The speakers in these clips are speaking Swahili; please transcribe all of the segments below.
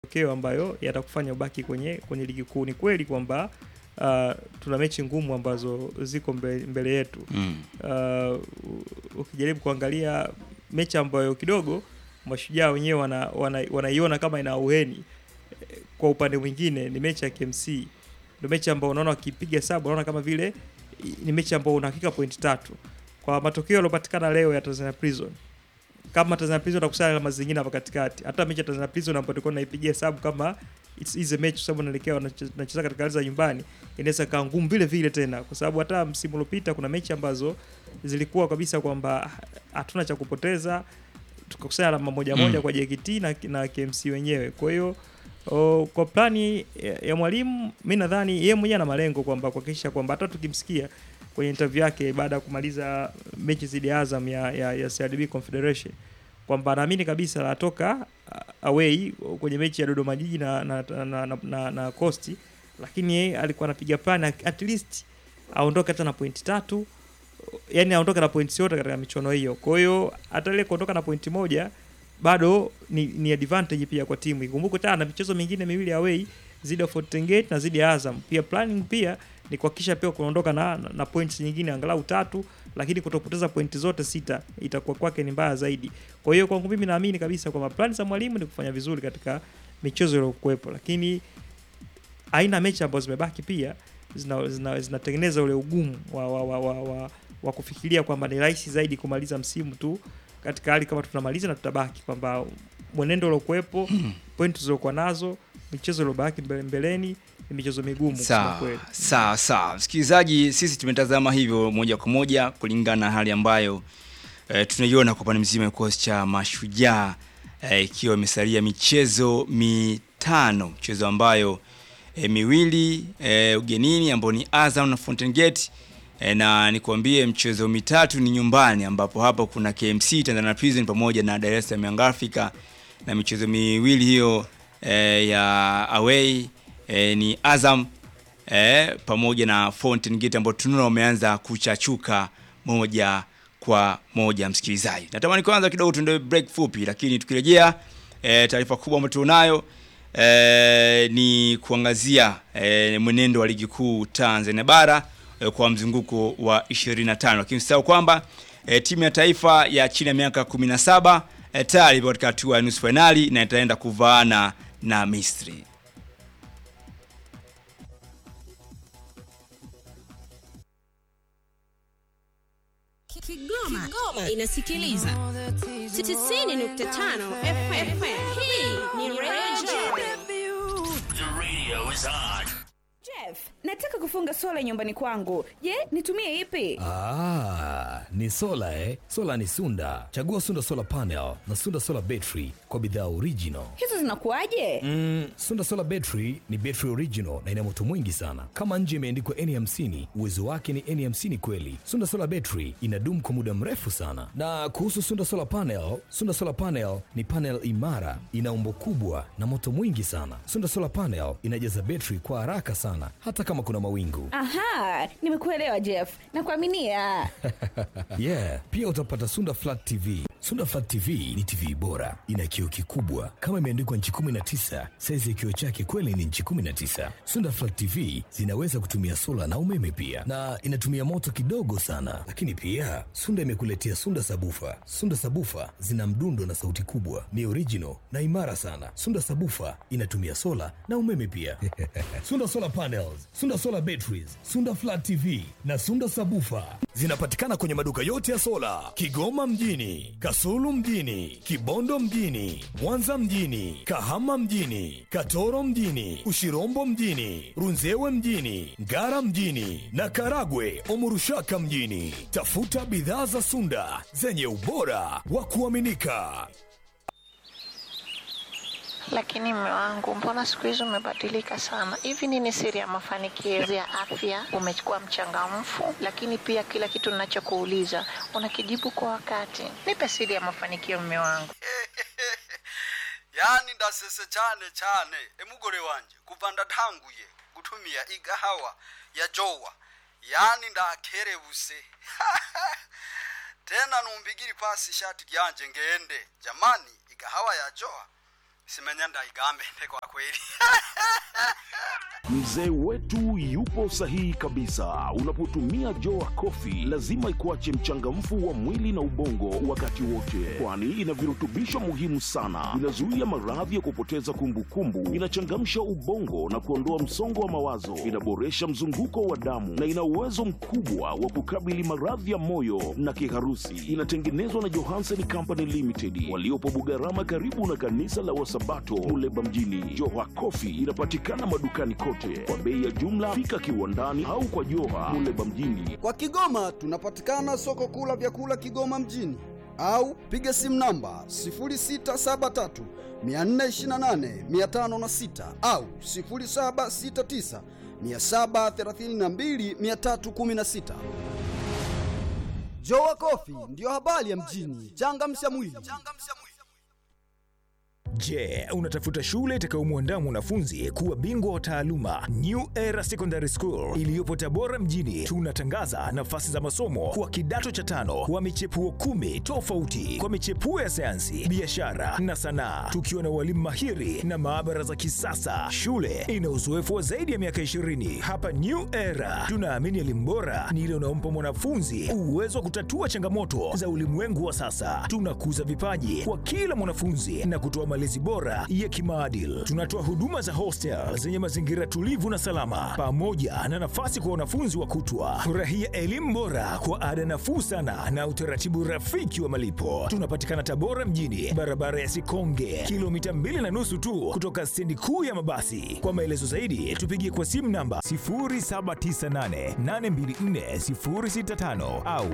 matokeo ambayo yatakufanya ubaki kwenye kwenye ligi kuu. Ni kweli kwamba uh, tuna mechi ngumu ambazo ziko mbele, mbele yetu Mm. uh, ukijaribu kuangalia mechi ambayo kidogo mashujaa wenyewe wana, wana, wanaiona kama ina auheni eh, kwa upande mwingine ni mechi ya KMC ndio mechi ambayo unaona wakipiga sabu unaona kama vile i- ni mechi ambayo una hakika pointi tatu kwa matokeo yaliyopatikana leo ya Tanzania Prison kama Tanzania Prison atakusanya alama zingine hapa katikati hata mechi ya Tanzania Prison ambayo tulikuwa tunaipigia hesabu kama it's easy match kwa sababu naelekea wanacheza katika hali za nyumbani inaweza kaa ngumu vile vile tena kwa sababu hata msimu uliopita kuna mechi ambazo zilikuwa kabisa kwamba hatuna cha kupoteza tukakusanya alama moja Mm. moja kwa JKT na, na KMC wenyewe. Kwa hiyo o, kwa plani ya, ya mwalimu mi nadhani yeye mwenyewe ana malengo kwamba kuhakikisha kwamba hata tukimsikia kwenye interview yake baada ya kumaliza mechi dhidi ya Azam ya, ya, ya CRDB Confederation kwamba anaamini kabisa anatoka uh, away kwenye mechi ya Dodoma Jiji na na, na, na, na, na Coast, lakini yeye alikuwa anapiga plan at least aondoke hata na pointi tatu yani aondoke na pointi yote katika michuano hiyo. Kwa hiyo hata ile kuondoka na pointi moja bado ni, ni advantage pia kwa timu. Ikumbuke tena na michezo mingine miwili away zidi ya Fountain Gate na zidi ya Azam. Pia planning pia ni kuhakikisha pia kuondoka na, na, na points nyingine angalau tatu, lakini kutopoteza pointi zote sita itakuwa kwake ni mbaya zaidi. Kwa hiyo kwangu mimi naamini kabisa kwamba plan za mwalimu ni kufanya vizuri katika michezo iliyokuwepo, lakini aina ya mechi ambazo zimebaki pia zinatengeneza zina, zinatengeneza ule ugumu wa, wa, wa, wa, wa, wa kufikiria kwamba ni rahisi zaidi kumaliza msimu tu katika hali kama tunamaliza na tutabaki kwamba mwenendo uliokuwepo point tulizokuwa nazo michezo iliyobaki mbele, mbeleni ni michezo migumu kusema Sawa, kweli. sawa, sawa. Msikilizaji, sisi tumetazama hivyo moja kwa moja kulingana na hali ambayo e, tunaiona kwa upande mzima ya kikosi cha Mashujaa eh, ikiwa imesalia michezo mitano, michezo ambayo e, miwili e, ugenini ambao ni Azam na Fountain Gate e, na nikwambie mchezo mitatu ni nyumbani, ambapo hapo kuna KMC Tanzania Prison pamoja na Dar es Salaam Young Africa, na michezo miwili hiyo e, ya away e, ni Azam e, pamoja na Fountain Gate ambao tunaona wameanza kuchachuka moja kwa moja. Msikilizaji, natamani kwanza kidogo tuende break fupi, lakini tukirejea e, taarifa kubwa ambayo tunayo e, ni kuangazia e, mwenendo wa ligi kuu Tanzania bara e, kwa mzunguko wa 25 lakini usisahau kwamba e, timu ya taifa ya chini ya miaka 17 e, tayari ipo katika hatua ya nusu fainali na itaenda kuvaana na Misri. Kigoma, inasikiliza 90.5 FM. Hii ni Radio Jeff, nataka kufunga sola nyumbani kwangu. Je, nitumie ipi? Ah, ni sola eh? Sola ni Sunda. Chagua Sunda Solar Panel na Sunda Solar Battery kwa bidhaa original. Hizo zinakuwaje? Mm, Sunda Solar Battery ni battery original na ina moto mwingi sana. Kama nje imeandikwa N50, uwezo wake ni N50 kweli. Sunda Solar Battery inadumu kwa muda mrefu sana. Na kuhusu Sunda Solar Panel, Sunda Solar Panel ni panel imara, ina umbo kubwa na moto mwingi sana. Sunda Solar Panel inajaza battery kwa haraka sana hata kama kuna mawingu. Aha, nimekuelewa Jeff. Nakuaminia. yeah pia utapata sunda flat tv sunda flat tv ni tv bora ina kioo kikubwa kama imeandikwa nchi 19 saizi ya kioo chake kweli ni nchi 19 sunda flat tv zinaweza kutumia sola na umeme pia na inatumia moto kidogo sana lakini pia sunda imekuletea sunda sabufa sunda sabufa zina mdundo na sauti kubwa ni original na imara sana sunda sabufa inatumia sola na umeme pia sunda solar panels sunda solar batteries sunda flat tv na sunda sabufa zinapatikana kwenye maduka yote ya sola kigoma mjini kasulu mjini kibondo mjini mwanza mjini kahama mjini katoro mjini ushirombo mjini runzewe mjini ngara mjini na karagwe omurushaka mjini tafuta bidhaa za sunda zenye ubora wa kuaminika Lakini mme wangu, mbona siku hizi umebadilika sana? Hivi nini siri ya mafanikio ya afya? Umekuwa mchangamfu, lakini pia kila kitu ninachokuuliza unakijibu kwa wakati. Nipe siri ya mafanikio, mme wangu. yani ndasese cyane cyane emugore wanje kuva ndatanguye gutumia igahawa ya jowa yani ndakerebuse tena numbigiri pasi ishati ryanje ngende jamani igahawa ya jowa simenya ndaigambe kwa kweli Mzee wetu yupo sahihi kabisa. Unapotumia Joa Coffee lazima ikuache mchangamfu wa mwili na ubongo wakati wote, kwani ina virutubisho muhimu sana. Inazuia maradhi ya kupoteza kumbukumbu, inachangamsha ubongo na kuondoa msongo wa mawazo, inaboresha mzunguko wa damu na ina uwezo mkubwa wa kukabili maradhi ya moyo na kiharusi. Inatengenezwa na Johansen Company Limited waliopo Bugarama, karibu na kanisa la Wasabato Muleba mjini. Joa Coffee inapatikana madukani kote kwa bei ya jumla. Fika kiwandani au kwa Joha Muleba mjini. Kwa Kigoma tunapatikana soko kuu la vyakula Kigoma mjini au piga simu namba 0673 428 506 au 0769 732 316. Jowa Kofi ndiyo habari ya mjini. Changamsha mwili. Je, unatafuta shule itakayomwandaa mwanafunzi kuwa bingwa wa taaluma? New Era Secondary School iliyopo Tabora mjini, tunatangaza nafasi za masomo kwa kidato cha tano wa michepuo kumi tofauti kwa michepuo ya sayansi, biashara na sanaa, tukiwa na walimu mahiri na maabara za kisasa. Shule ina uzoefu wa zaidi ya miaka 20. Hapa New Era tunaamini elimu bora ni ile unaompa mwanafunzi uwezo wa kutatua changamoto za ulimwengu wa sasa. Tunakuza vipaji kwa kila mwanafunzi na kutoa malezi bora ya kimaadili. Tunatoa huduma za hostel zenye mazingira tulivu na salama, pamoja na nafasi kwa wanafunzi wa kutwa. Furahia elimu bora kwa ada nafuu sana na utaratibu rafiki wa malipo. Tunapatikana Tabora mjini, barabara ya Sikonge, kilomita mbili na nusu tu kutoka stendi kuu ya mabasi. Kwa maelezo zaidi, tupigie kwa simu namba 0798824065 au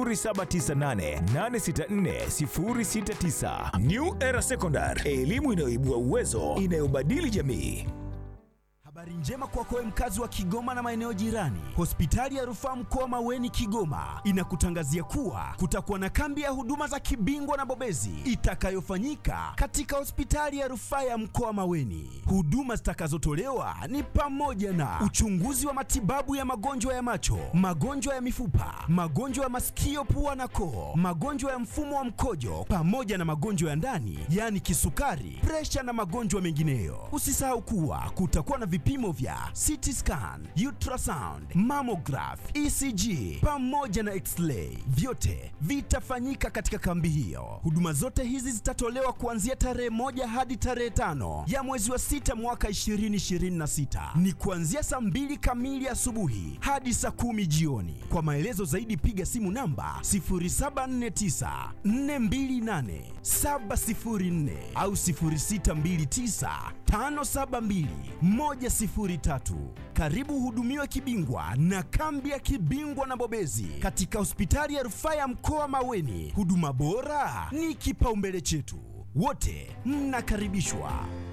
0798864069. New Era Secondary, elimu inayoibua uwezo, inayobadili jamii. Habari njema kwako wewe mkazi wa Kigoma na maeneo jirani. Hospitali ya Rufaa Mkoa Maweni Kigoma inakutangazia kuwa kutakuwa na kambi ya huduma za kibingwa na bobezi itakayofanyika katika hospitali ya Rufaa ya Mkoa Maweni. Huduma zitakazotolewa ni pamoja na uchunguzi wa matibabu ya magonjwa ya macho, magonjwa ya mifupa, magonjwa ya masikio, pua na koo, magonjwa ya mfumo wa mkojo pamoja na magonjwa ya ndani, yaani kisukari, presha na magonjwa mengineyo. Usisahau kuwa kutakuwa na vipimo vya CT scan, ultrasound, mammograph, ECG pamoja na x-ray. Vyote vitafanyika katika kambi hiyo. Huduma zote hizi zitatolewa kuanzia tarehe moja hadi tarehe tano ya mwezi wa sita mwaka 2026. Ni kuanzia saa mbili kamili asubuhi hadi saa kumi jioni. Kwa maelezo zaidi piga simu namba 0749 428 704 au 0629 572 103. Karibu hudumiwe kibingwa na kambi ya kibingwa na bobezi katika hospitali ya rufaa ya mkoa Maweni. Huduma bora ni kipaumbele chetu, wote mnakaribishwa.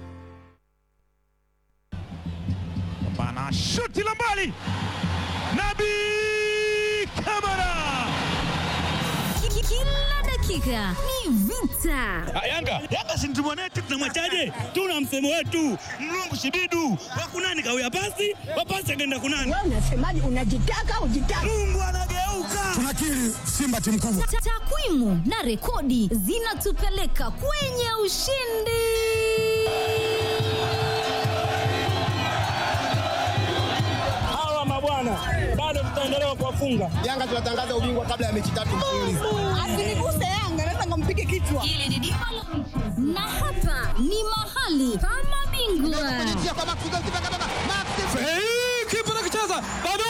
Bana shuti la mbali, Nabi Kamara. Kila dakika ni vita. Yanga Yanga si mtu mwanetu, tunamwachaje? Tuna msemo wetu mlungu shibidu wakunani kawia pasi wapasi akaenda kunani. Wewe unasemaje? Unajitaka ujitaka. Mungu anageuka. Tunakiri Simba timu kubwa. Ta- Takwimu na rekodi zinatupeleka kwenye ushindi. Hawa mabwana bado tutaendelea kuwafunga. Yanga tunatangaza ubingwa kabla ya mechi tatu mfululizo. Asiniguse Yanga, naweza nikampige kichwa. Hili ni dimba la na hapa ni mahali pa mabingwa. Hey, kipa nakicheza bado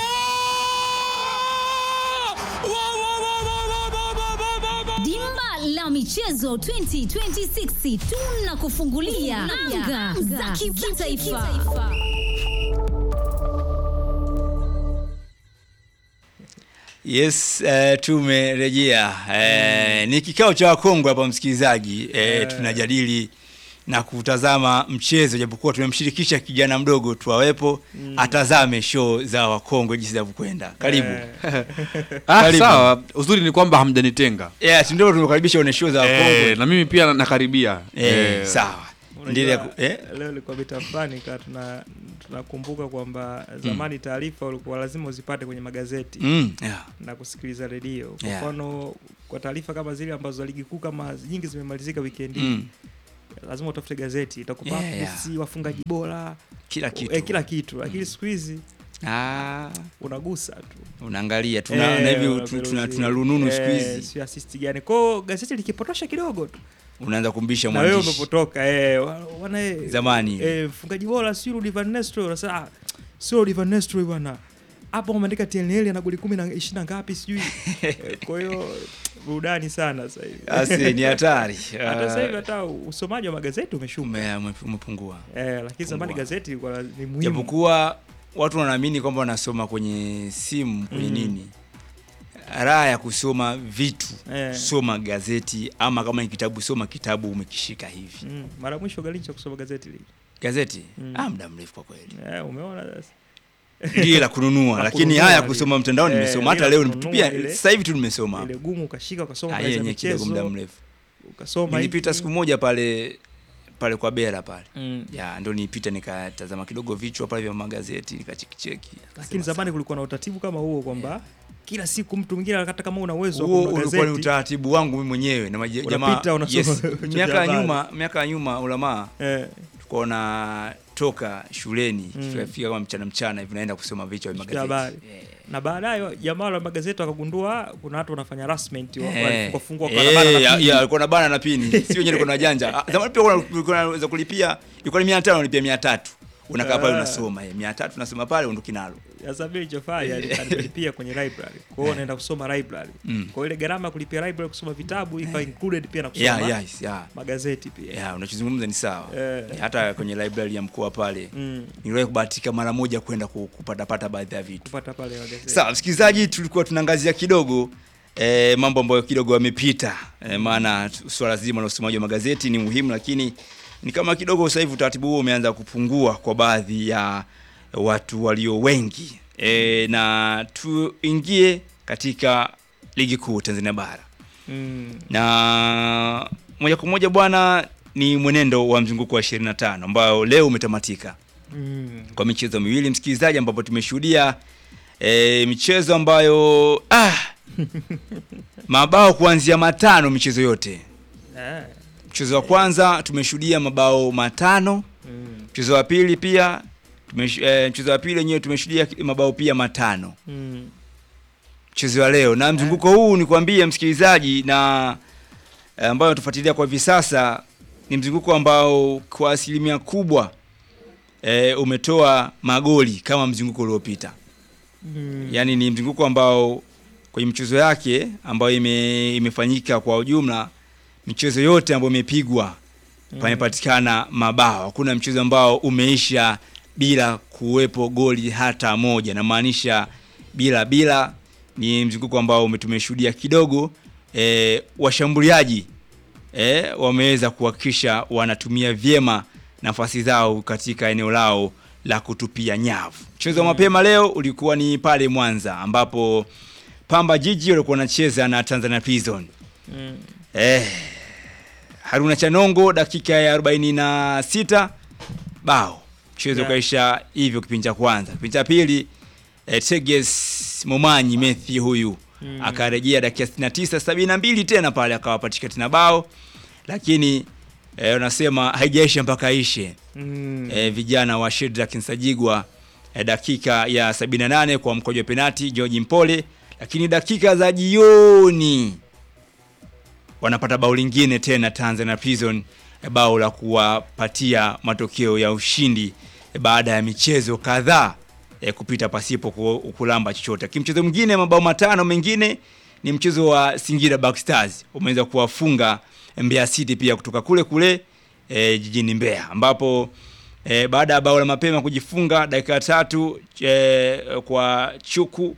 Wa, wa, wa, wa, wa, wa, wa, wa, wa, wa. Dimba la michezo 2026 tunakufungulia anga za kimataifa. Yes, uh, tumerejea. Uh, ni kikao cha wakongwe hapa msikilizaji. Uh, tunajadili na kutazama mchezo japokuwa tumemshirikisha kijana mdogo tu awepo Mm. atazame show za wakongwe jinsi zinavyokwenda. Karibu. Ah, Karibu. sawa. Uzuri ni kwamba hamjanitenga. Yes, ndio tumekaribisha one show za wakongwe. Eh, na mimi pia nakaribia. Eh, sawa. Endelea Unajua, ku- eh? leo ilikuwa vita fulani ka tuna tunakumbuka kwamba zamani taarifa ulikuwa lazima uzipate kwenye magazeti Mm, yeah. na kusikiliza redio. Kwa Yeah. mfano kwa taarifa kama zile ambazo ligi kuu kama nyingi zimemalizika weekend hii Mm. lazima utafute gazeti itakupa Yeah, yeah. updates, wafungaji bora Kila kitu. eh, kila kitu lakini siku hizi Ah, unagusa tu unaangalia tuna Eh, na hivi tu- unaperuzi. tuna, tuna rununu siku Eh, hizi sio assist gani kwao gazeti likipotosha kidogo tu unaanza kumbisha na wewe mwandishi umepotoka eh, wa- wana eh, Zamani. eh, mfungaji bora sio Rudy Van Nistelrooy unasema ah, sio Rudy Van Nistelrooy bwana hapo umeandika TNL ana goli 10 na 20 na ngapi sijui Eh, kwa hiyo burudani sana sasa hivi Asi, ni hatari. hata sasa hivi Ah. hata usomaji wa magazeti umeshuka Ume- ume- umepungua eh, lakini zamani gazeti ilikuwa ni muhimu japokuwa watu wanaamini kwamba wanasoma kwenye simu kwenye Mm. nini raha ya kusoma vitu Eh. soma gazeti ama kama ni kitabu soma kitabu umekishika hivi mm. mara mwisho galincha kusoma gazeti lile gazeti Mm. ah, muda mrefu kwa kweli eh, umeona sasa lile la kununua La lakini kununua haya lile. kusoma mtandaoni Eh, nimesoma hata lile leo la kununua pia lile. sasa hivi tu nimesoma ile gumu ukashika ukasoma Ah, habari za yenye kidogo michezo muda mrefu ukasoma nilipita hiki. siku moja pale pale kwa bera pale Mm. ya ndo nilipita nikatazama kidogo vichwa pale vya magazeti nikachekicheki lakini zamani kulikuwa na utaratibu kama huo kwamba kila siku mtu mwingine hata kama una uwezo wa huo kununua ulikuwa ni gazeti, utaratibu wangu mimi mwenyewe na maji- jamaa Unapita, unasoma yes. vichwa vya miaka ya habari. nyuma miaka ya nyuma ulamaa eh, tulikuwa na toka shuleni Mm. tukafika kama mchana mchana hivi naenda kusoma vichwa vya vya habari magazeti na baadaye jamaa wa magazeti wakagundua kuna watu wanafanya harassment wa- Eh. walifungwa fungwa kwa Eh, barabara na ya- pini. ya, alikuwa na bana na pini si wenyewe alikuwa na janja Ah, zamani pia kuna- kulikuwa naweza kulipia ilikuwa ni 500 unalipia 300 unakaa pale Ah. unasoma eh 300 unasoma pale unduki nalo Sasa mimi nilichofanya ni- alilipia kwenye library. Kwa hiyo naenda kusoma library. Mm. Kwa hiyo ile gharama ya kulipia library kusoma vitabu ikawa included pia na kusoma yeah, yes, yeah. magazeti pia. Yeah, unachozungumza ni sawa Eh. hata kwenye library ya mkoa pale Mm. niliwahi kubahatika mara moja kwenda ku- kupatapata baadhi ya vitu Kupata pale magazeti. sawa msikilizaji tulikuwa tunaangazia kidogo eh, mambo ambayo kidogo yamepita eh, maana tu- swala zima la usomaji wa magazeti ni muhimu lakini ni kama kidogo sasa hivi utaratibu huo umeanza kupungua kwa baadhi ya watu walio wengi eh, na tuingie katika ligi kuu Tanzania bara Mm. na moja kwa moja bwana ni mwenendo wa mzunguko wa 25 ambao leo umetamatika Mm. kwa michezo miwili msikilizaji ambapo tumeshuhudia e, michezo ambayo ah, mabao kuanzia matano michezo yote Eh. mchezo wa kwanza tumeshuhudia mabao matano Mm. mchezo wa pili pia tumesh, e, mchezo wa pili wenyewe tumeshuhudia mabao pia matano Mm. mchezo wa leo na mzunguko huu ni kuambia msikilizaji na eh, ambayo tufuatilia kwa hivi sasa ni mzunguko ambao kwa asilimia kubwa e, umetoa magoli kama mzunguko uliopita Mm. yaani ni mzunguko ambao kwenye michezo yake ambayo ime, imefanyika kwa ujumla michezo yote ambayo imepigwa Mm. pamepatikana mabao hakuna mchezo ambao umeisha bila kuwepo goli hata moja namaanisha bila bila ni mzunguko ambao ume- tumeshuhudia kidogo e, washambuliaji e, wameweza kuhakikisha wanatumia vyema nafasi zao katika eneo lao la kutupia nyavu mchezo wa Mm. mapema leo ulikuwa ni pale mwanza ambapo pamba jiji walikuwa wanacheza na tanzania prison Mm. eh, haruna chanongo dakika ya 46 bao mchezo Yeah. ukaisha hivyo kipindi cha kwanza kipindi cha pili eh, teges momanyi methi huyu Mm. akarejea dakika 69 72 tena pale akawapatika tena bao lakini eh, wanasema haijaisha mpaka ishe Mm. e, vijana wa Shedrack Nsajigwa e, dakika ya 78 kwa mkojo wa penati George Mpole, lakini dakika za jioni wanapata bao lingine tena Tanzania Prison e, bao la kuwapatia matokeo ya ushindi e, baada ya michezo kadhaa e, kupita pasipo ku- kulamba chochote. Lakini mchezo mwingine mabao matano mengine ni mchezo wa Singida Black Stars umeweza kuwafunga Mbeya City pia kutoka kule kule e, jijini Mbeya ambapo e, baada ya bao la mapema kujifunga dakika tatu e, kwa Chuku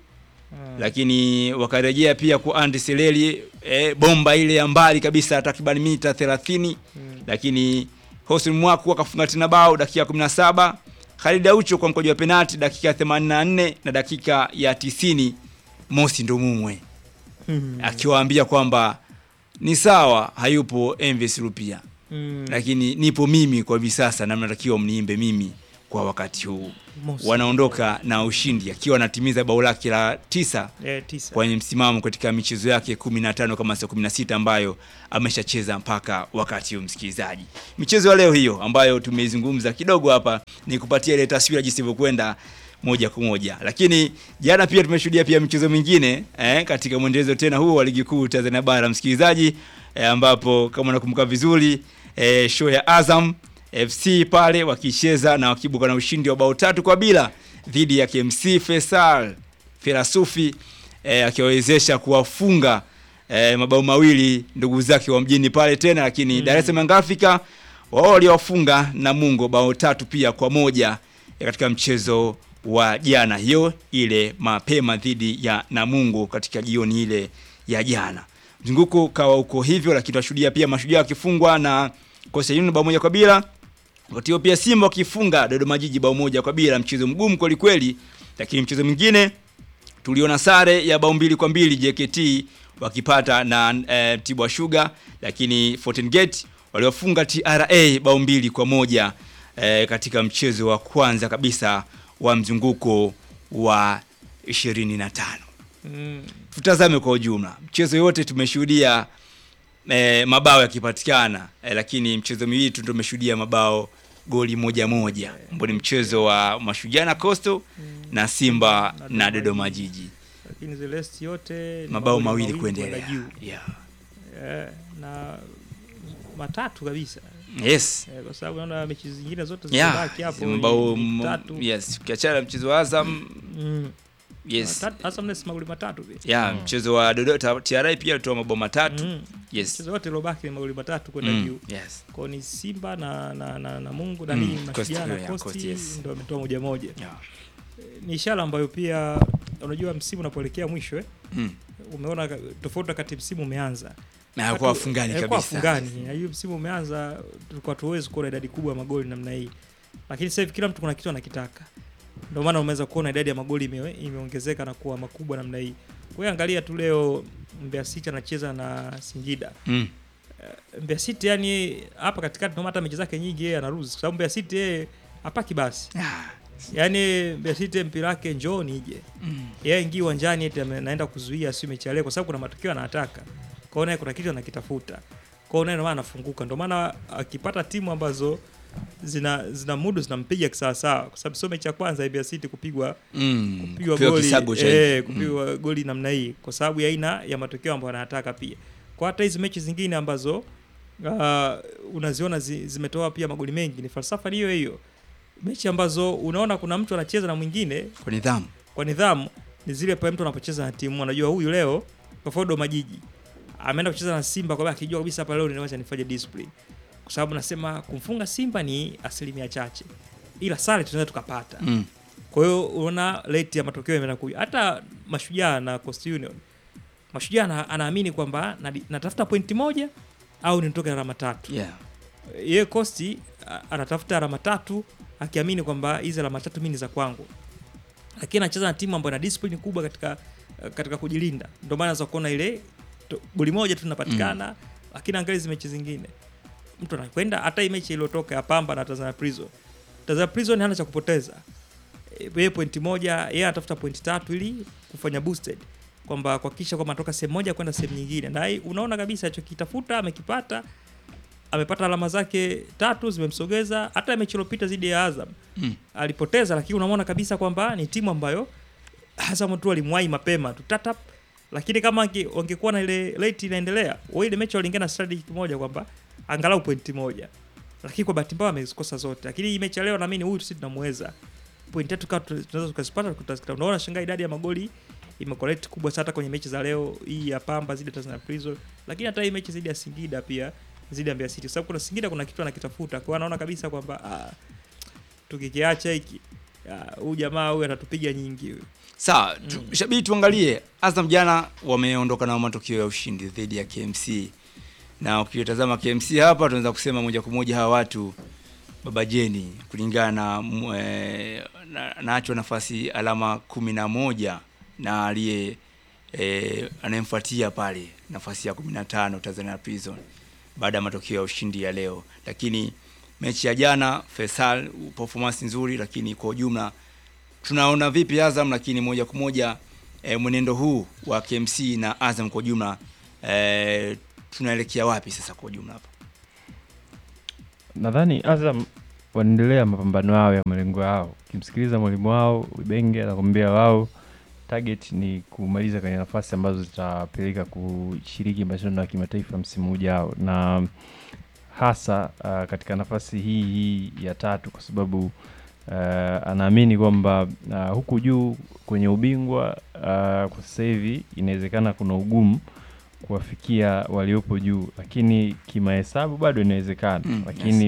lakini wakarejea pia kwa Andy Seleli e, bomba ile ya mbali kabisa takriban mita 30 lakini Hosni Mwaku akafunga tena bao dakika ya 17 Khalid Aucho kwa mkojo wa penalti dakika ya 84 na dakika ya 90 Mosi Ndumumwe Mm. akiwaambia kwamba ni sawa hayupo Envis Rupia Mm. lakini nipo mimi kwa hivi sasa na mnatakiwa mniimbe mimi kwa wakati huu Mosi. wanaondoka na ushindi akiwa anatimiza bao lake la tisa Eh, tisa. kwenye msimamo katika michezo yake 15 kama sio 16 ambayo ameshacheza mpaka wakati huu msikilizaji. Michezo ya leo hiyo ambayo tumeizungumza kidogo hapa ni kupatia ile taswira jinsi ilivyokwenda moja kwa moja, lakini jana pia tumeshuhudia pia michezo mingine eh, katika mwendelezo tena huo wa ligi kuu Tanzania bara msikilizaji, eh, ambapo kama unakumbuka vizuri eh, show ya Azam FC pale wakicheza na wakibuka na ushindi wa bao tatu kwa bila dhidi ya KMC Faisal Ferasufi eh, akiwawezesha kuwafunga eh, mabao mawili ndugu zake wa mjini pale tena, lakini Dar es Salaam Young Africa wao waliwafunga Namungo bao tatu pia kwa moja eh, katika mchezo wa jana, hiyo ile mapema dhidi ya Namungo katika jioni ile ya jana. Mzunguko ukawa uko hivyo, lakini tunashuhudia pia mashujaa wakifungwa na Coastal Union bao moja kwa bila wakati huo pia Simba wakifunga Dodoma Jiji bao moja kwa bila, mchezo mgumu kweli kweli, lakini mchezo mwingine tuliona sare ya bao mbili kwa mbili JKT wakipata na e, Tibwa Sugar, lakini Fountain Gate waliofunga TRA bao mbili kwa moja e, katika mchezo wa kwanza kabisa wa mzunguko wa 25. Mm. Tutazame kwa ujumla mchezo yote tumeshuhudia e, mabao yakipatikana e, lakini mchezo miwili tu ndio tumeshuhudia mabao goli moja moja ambao ni mchezo wa Mashujaa na Coastal na Simba na Dodoma Jiji Lakini the rest yote ni mabao magoli mawili kuendelea. juu. Yeah. Eh, na matatu kabisa. Yes. Eh, kwa sababu naona mechi zingine zote Yeah, zimebaki hapo mabao ni m- tatu. yes, ukiachana na mchezo wa Azam Mm. yes. Matatu- hasa mnesi magoli matatu pia. Yeah, mchezo wa Dodoma TRA pia alitoa mabao matatu. Mm. Yes. Mchezo wote uliobaki ni magoli matatu kwenda Mm, juu. yes. Kwa ni Simba na na na, na Mungu na Mm, nini Coast, Mashujaa na yeah, Coast Coast, yes. ndio ametoa moja moja. Yeah. Eh, Ni ishara ambayo pia unajua msimu unapoelekea mwisho eh. Mm. Umeona ka- tofauti wakati msimu umeanza. Na Watu- hakuwa wafungani eh, hakuwa kabisa. wafungani. Na hiyo msimu umeanza tulikuwa tuwezi kuona idadi kubwa ya magoli namna hii. Lakini sasa hivi kila mtu kuna kitu anakitaka. Ndio maana umeweza kuona idadi ya magoli ime, imeongezeka na kuwa makubwa namna hii. Kwa hiyo angalia tu leo Mbeya City anacheza na Singida. Mm. Eh, Mbeya City yani hapa katikati ndio hata mechi zake nyingi yeye anaruhusu kwa sababu Mbeya City yeye hapaki basi. Yaani Mbeya City mpira wake njoo nije. Mm. Yeye ingi uwanjani eti ame- anaenda kuzuia sio mechi ya leo kwa sababu kuna matokeo anataka. Kwa hiyo naye kuna kitu anakitafuta. Kwa hiyo naye ndio maana anafunguka. Ndio maana akipata timu ambazo zina zina mudu zinampiga kisawasawa kwa sababu sio mechi ya kwanza ya Mbeya City kupigwa Mm, kupigwa kupigwa goli kisago cha eh, hivi. kupigwa goli namna hii kwa sababu ya aina ya matokeo ambayo anataka pia. Kwa hata hizi mechi zingine ambazo uh, unaziona zi, zimetoa pia magoli mengi ni falsafa ni hiyo hiyo. Mechi ambazo unaona kuna mtu anacheza na mwingine Kwa nidhamu. kwa nidhamu ni zile pale mtu anapocheza na timu anajua huyu leo kwa mfano Dodoma Jiji ameenda kucheza na Simba kwa sababu akijua kabisa hapa leo ninaweza nifanye discipline kwa sababu nasema kumfunga Simba ni asilimia chache ila sare tunaweza tukapata Mm. kwa hiyo unaona rate ya matokeo imeenda kuja hata Mashujaa na Coast Union Mashujaa ana- anaamini kwamba nadi- natafuta pointi moja au nitoke na alama tatu Yeah. yeye Costi a- anatafuta alama tatu akiamini kwamba hizi alama tatu mimi ni za kwangu, lakini anacheza na timu ambayo ina discipline kubwa katika katika kujilinda. Ndio maana unaweza kuona ile to- goli moja tu linapatikana, lakini angalia hizi mechi zingine mtu anakwenda hata hii mechi iliyotoka ya Pamba na Tanzania Prison. Tanzania Prison hana cha kupoteza. E, Yeye pointi moja, yeye anatafuta pointi tatu ili kufanya boosted kwamba kuhakikisha kwamba anatoka sehemu moja kwenda sehemu nyingine, na hii unaona kabisa alichokitafuta amekipata amepata alama zake tatu zimemsogeza. Hata mechi iliyopita dhidi ya Azam Mm. alipoteza, lakini unamwona kabisa kwamba ni timu ambayo Azam tu alimwahi mapema tu tatap, lakini kama ange- wangekuwa na ile rate inaendelea, wao ile mechi waliingia na strategy moja kwamba angalau pointi moja, lakini kwa bahati mbaya amezikosa zote. Lakini hii mechi ya leo naamini huyu sisi tunamweza pointi tatu kama tu- tunaweza tukazipata tutazipata. Unaona shangaa idadi ya magoli imekuwa rate kubwa sana hata kwenye mechi za leo hii ya Pamba zidi ya Tanzania Prison, lakini hata hii mechi zidi ya Singida pia zidi ya Mbeya City, kwa sababu kuna Singida kuna kitu anakitafuta, kwa hiyo anaona kabisa kwamba ah, tukikiacha hiki ah, huyu jamaa huyu atatupiga nyingi huyu. Sawa, tu, shabiki tuangalie Azam jana wameondoka na matokeo ya ushindi dhidi ya KMC. Na ukitazama KMC hapa tunaweza kusema moja kwa moja hawa watu baba Jeni kulingana na mu- eh, na- nacho nafasi alama kumi na moja na aliye eh, anayemfuatia pale nafasi ya 15 Tanzania Prison baada ya matokeo ya ushindi ya leo, lakini mechi ya jana Faisal performance nzuri, lakini kwa ujumla tunaona vipi Azam, lakini moja kwa moja e, mwenendo huu wa KMC na Azam kwa ujumla e, tunaelekea wapi sasa kwa ujumla hapa? nadhani Azam wanaendelea mapambano yao ya malengo yao. Ukimsikiliza mwalimu wao Ibenge anakwambia wao target ni kumaliza kwenye nafasi ambazo zitapeleka kushiriki mashindano ya kimataifa msimu ujao, na hasa uh, katika nafasi hii hii ya tatu, kwa sababu uh, anaamini kwamba uh, huku juu kwenye ubingwa uh, kwa sasa hivi inawezekana kuna ugumu kuwafikia waliopo juu, lakini kimahesabu bado inawezekana Mm, lakini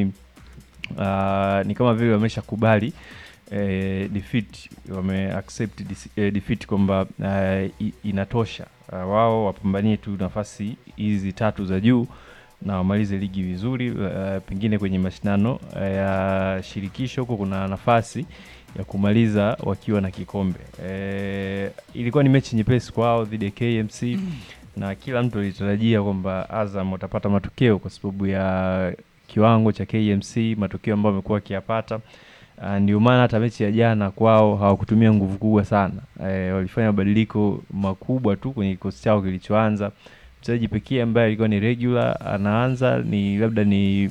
uh, ni kama vile wameshakubali eh, defeat wame accept dis- eh, defeat kwamba uh, i- inatosha uh, wao wapambanie tu nafasi hizi tatu za juu na wamalize ligi vizuri uh, pengine kwenye mashindano uh, ya shirikisho huko kuna nafasi ya kumaliza wakiwa na kikombe eh, ilikuwa ni mechi nyepesi kwao dhidi ya KMC na kila mtu alitarajia kwamba Azam watapata matokeo kwa sababu ya kiwango cha KMC, matokeo ambayo wamekuwa wakiyapata. Uh, ndio maana hata mechi ya jana kwao hawakutumia nguvu kubwa sana. E, walifanya mabadiliko makubwa tu kwenye kikosi chao kilichoanza. Mchezaji pekee ambaye alikuwa ni regular anaanza ni labda ni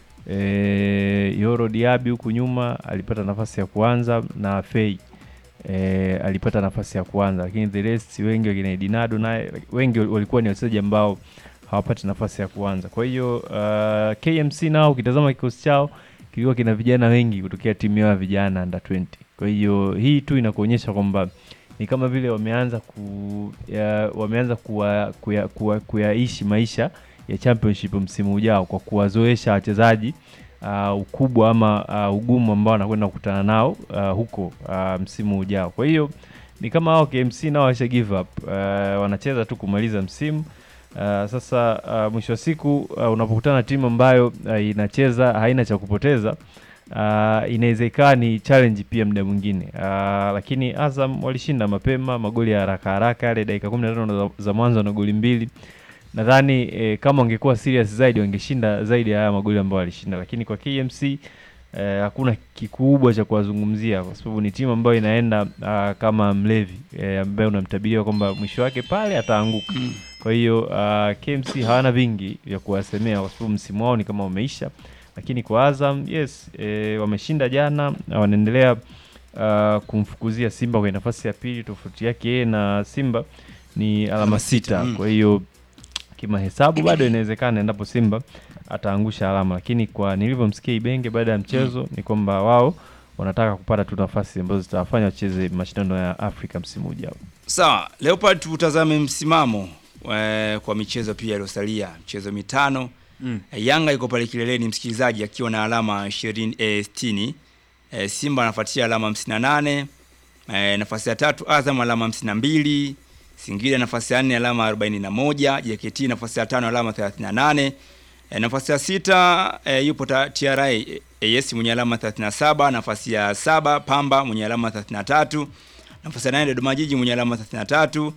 e, Yoro Diaby huku nyuma alipata nafasi ya kuanza na Fei e, alipata nafasi ya kuanza, lakini the rest wengi wakina Edinado naye wengi walikuwa ni wachezaji ambao hawapati nafasi ya kuanza. Kwa hiyo uh, KMC nao ukitazama kikosi chao kilikuwa kina vijana wengi kutokea timu yao ya vijana under 20. Kwa hiyo hii tu inakuonyesha kwamba ni kama vile wameanza ku ya, wameanza kuwa, kuya, kuwa, kuyaishi maisha ya championship msimu ujao kwa kuwazoesha wachezaji uh, ukubwa ama uh, ugumu ambao wanakwenda kukutana nao uh, huko uh, msimu ujao. Kwa hiyo ni kama hao KMC nao washa give up uh, wanacheza tu kumaliza msimu. Uh, sasa uh, mwisho wa siku uh, unapokutana na timu ambayo uh, inacheza haina cha kupoteza uh, inaweza ikawa ni challenge pia muda mwingine uh, lakini Azam walishinda mapema magoli ya haraka haraka yale dakika 15 za, za mwanzo na goli mbili nadhani eh, kama wangekuwa serious zaidi wangeshinda zaidi ya haya magoli ambayo walishinda, lakini kwa KMC eh, hakuna kikubwa cha kuwazungumzia kwa sababu ni timu ambayo inaenda uh, kama mlevi eh, ambaye unamtabiria kwamba mwisho wake pale ataanguka. Kwa hiyo uh, KMC hawana vingi vya kuwasemea kwa sababu msimu wao ni kama umeisha, lakini kwa Azam yes, eh, wameshinda jana na wanaendelea uh, kumfukuzia Simba kwenye nafasi ya pili. Tofauti yake yeye na Simba ni alama sita, mm. kwa hiyo kimahesabu bado inawezekana endapo Simba ataangusha alama, lakini kwa nilivyomsikia Ibenge baada ya mchezo ni kwamba wao wanataka kupata tu nafasi ambazo zitawafanya wacheze mashindano ya Afrika msimu ujao. Sawa, Leopard tutazame msimamo eh, kwa michezo pia iliyosalia, michezo mitano. Mm. Eh, Yanga iko pale kileleni msikilizaji akiwa na alama 20 eh, 60. Eh, Simba anafuatia alama 58. Eh, nafasi ya tatu Azam alama 52. Singida nafasi ya nne alama 41. JKT nafasi ya tano alama 38. E, nafasi ya sita e, yupo ta- TRA e, AS mwenye alama 37, nafasi ya saba Pamba mwenye alama 33, nafasi ya nane Dodoma Jiji mwenye alama 33,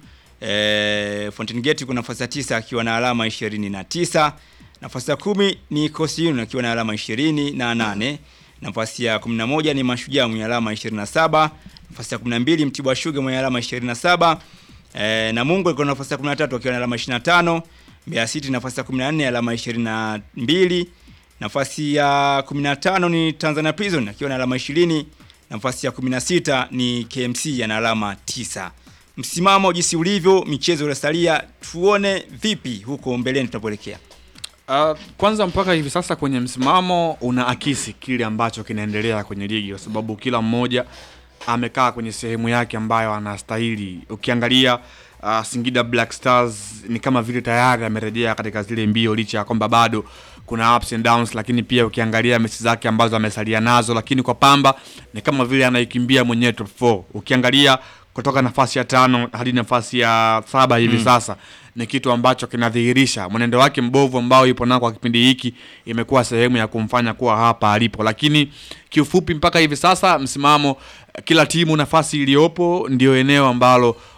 e, Fountain Gate kuna nafasi ya tisa akiwa na alama 29, nafasi ya kumi ni Coastal Union akiwa na alama 28, nafasi ya 11 ni Mashujaa mwenye alama 27, nafasi ya 12 Mtibwa Sugar mwenye alama 27, e, Namungo iko nafasi ya 13 akiwa na alama 25, Mbeya City nafasi ya 14 alama 22. Nafasi ya 15 ni Tanzania Prison akiwa na alama 20. Nafasi ya 16 ni KMC ana alama 9. Msimamo jinsi ulivyo, michezo iliyosalia, tuone vipi huko mbeleni tunapoelekea. Uh, kwanza mpaka hivi sasa kwenye msimamo una akisi kile ambacho kinaendelea kwenye ligi kwa sababu kila mmoja amekaa kwenye sehemu yake ambayo anastahili. Ukiangalia uh, Singida Black Stars ni kama vile tayari amerejea katika zile mbio licha ya kwamba bado kuna ups and downs, lakini pia ukiangalia mechi zake ambazo amesalia nazo, lakini kwa Pamba ni kama vile anaikimbia mwenyewe top 4. Ukiangalia kutoka nafasi ya tano hadi nafasi ya saba hivi Mm. sasa ni kitu ambacho kinadhihirisha mwenendo wake mbovu ambao yupo nao kwa kipindi hiki, imekuwa sehemu ya kumfanya kuwa hapa alipo. Lakini kiufupi, mpaka hivi sasa msimamo, kila timu nafasi iliyopo ndio eneo ambalo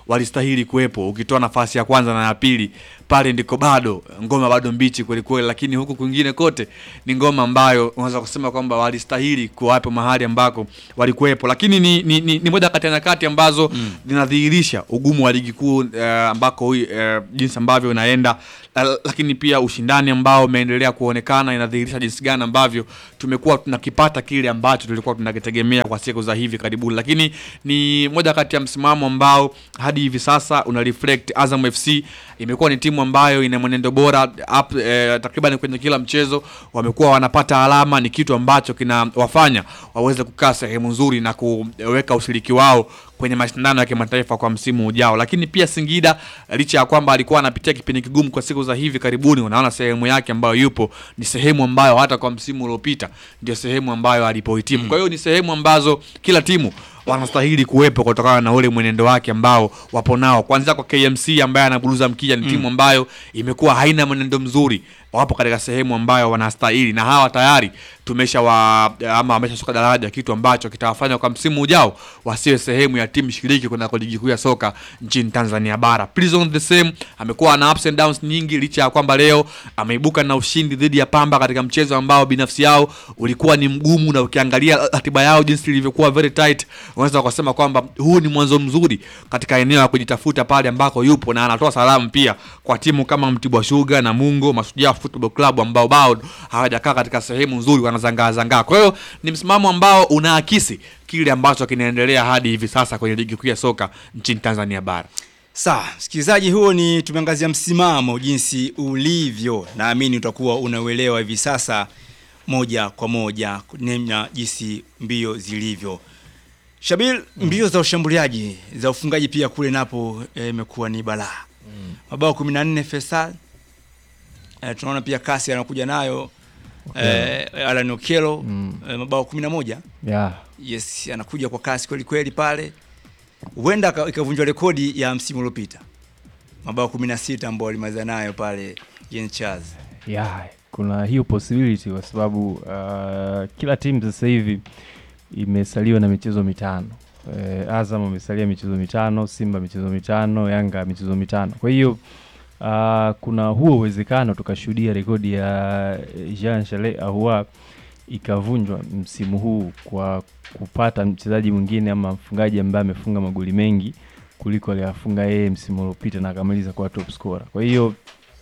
walistahili kuwepo. Ukitoa nafasi ya kwanza na ya pili, pale ndiko bado ngoma bado mbichi kweli kweli, lakini huku kwingine kote ni ngoma ambayo unaweza kusema kwamba walistahili kuwapo mahali ambako walikuwepo, lakini ni, ni, ni, ni moja kati ya nyakati ambazo zinadhihirisha ugumu wa ligi kuu uh, ambako uh, jinsi ambavyo inaenda uh, lakini pia ushindani ambao umeendelea kuonekana inadhihirisha jinsi gani ambavyo tumekuwa tunakipata kile ambacho tulikuwa tunakitegemea kwa siku za hivi karibuni, lakini ni moja kati ya msimamo ambao hadi hivi sasa una reflect Azam FC imekuwa ni timu ambayo ina mwenendo bora up, eh, takriban kwenye kila mchezo wamekuwa wanapata alama, ni kitu ambacho kinawafanya waweze kukaa sehemu nzuri na kuweka ushiriki wao kwenye mashindano ya kimataifa kwa msimu ujao. Lakini pia Singida licha ya kwamba alikuwa anapitia kipindi kigumu kwa siku za hivi karibuni, unaona sehemu yake ambayo yupo ni sehemu ambayo hata kwa msimu uliopita ndio sehemu ambayo alipohitimu. Kwa hiyo ni sehemu ambazo kila timu wanastahili kuwepo kutokana na ule mwenendo wake ambao wapo nao, kuanzia kwa KMC ambaye anaburuza mkija, ni timu ambayo imekuwa haina mwenendo mzuri, wapo katika sehemu ambayo wanastahili, na hawa tayari tumesha wa ama wameshashuka daraja, kitu ambacho kitawafanya kwa msimu ujao wasiwe sehemu ya timu shiriki kuna ligi kuu ya soka nchini Tanzania bara. Prison the same amekuwa na ups and downs nyingi, licha ya kwamba leo ameibuka na ushindi dhidi ya Pamba katika mchezo ambao binafsi yao ulikuwa ni mgumu, na ukiangalia ratiba yao jinsi ilivyokuwa very tight, unaweza kusema kwamba huu ni mwanzo mzuri katika eneo la kujitafuta pale ambako yupo, na anatoa salamu pia kwa timu kama Mtibwa Sugar na Mungo Mashujaa Football Club ambao bado hawajakaa katika sehemu nzuri, wanazangaa zangaa. Kwa hiyo ni msimamo ambao unaakisi kile ambacho kinaendelea hadi hivi sasa kwenye ligi kuu ya soka nchini Tanzania bara. Sawa, msikilizaji, huo ni tumeangazia msimamo jinsi ulivyo. Naamini utakuwa unauelewa hivi sasa moja kwa moja namna jinsi mbio zilivyo. Shabil, mbio za ushambuliaji za ufungaji pia kule napo imekuwa ni balaa. Mabao 14 Faisal. Eh, tunaona pia kasi anakuja nayo eh, Alan Okello eh, mabao 11. Yeah. Yes, anakuja kwa kasi kweli kweli pale. Huenda aka- ikavunjwa rekodi ya msimu uliopita. Mabao 16 ambao alimaliza nayo pale Jean Charles. yeah, kuna hiyo possibility kwa sababu uh, kila timu sasa hivi imesaliwa na michezo mitano. Eh, Azam amesalia michezo mitano, Simba michezo mitano, Yanga michezo mitano. Kwa hiyo uh, kuna huo uwezekano tukashuhudia rekodi ya Jean Charles Ahoua ikavunjwa msimu huu kwa kupata mchezaji mwingine ama mfungaji ambaye amefunga magoli mengi kuliko aliyafunga yeye msimu uliopita na akamaliza kwa top scorer. Kwa hiyo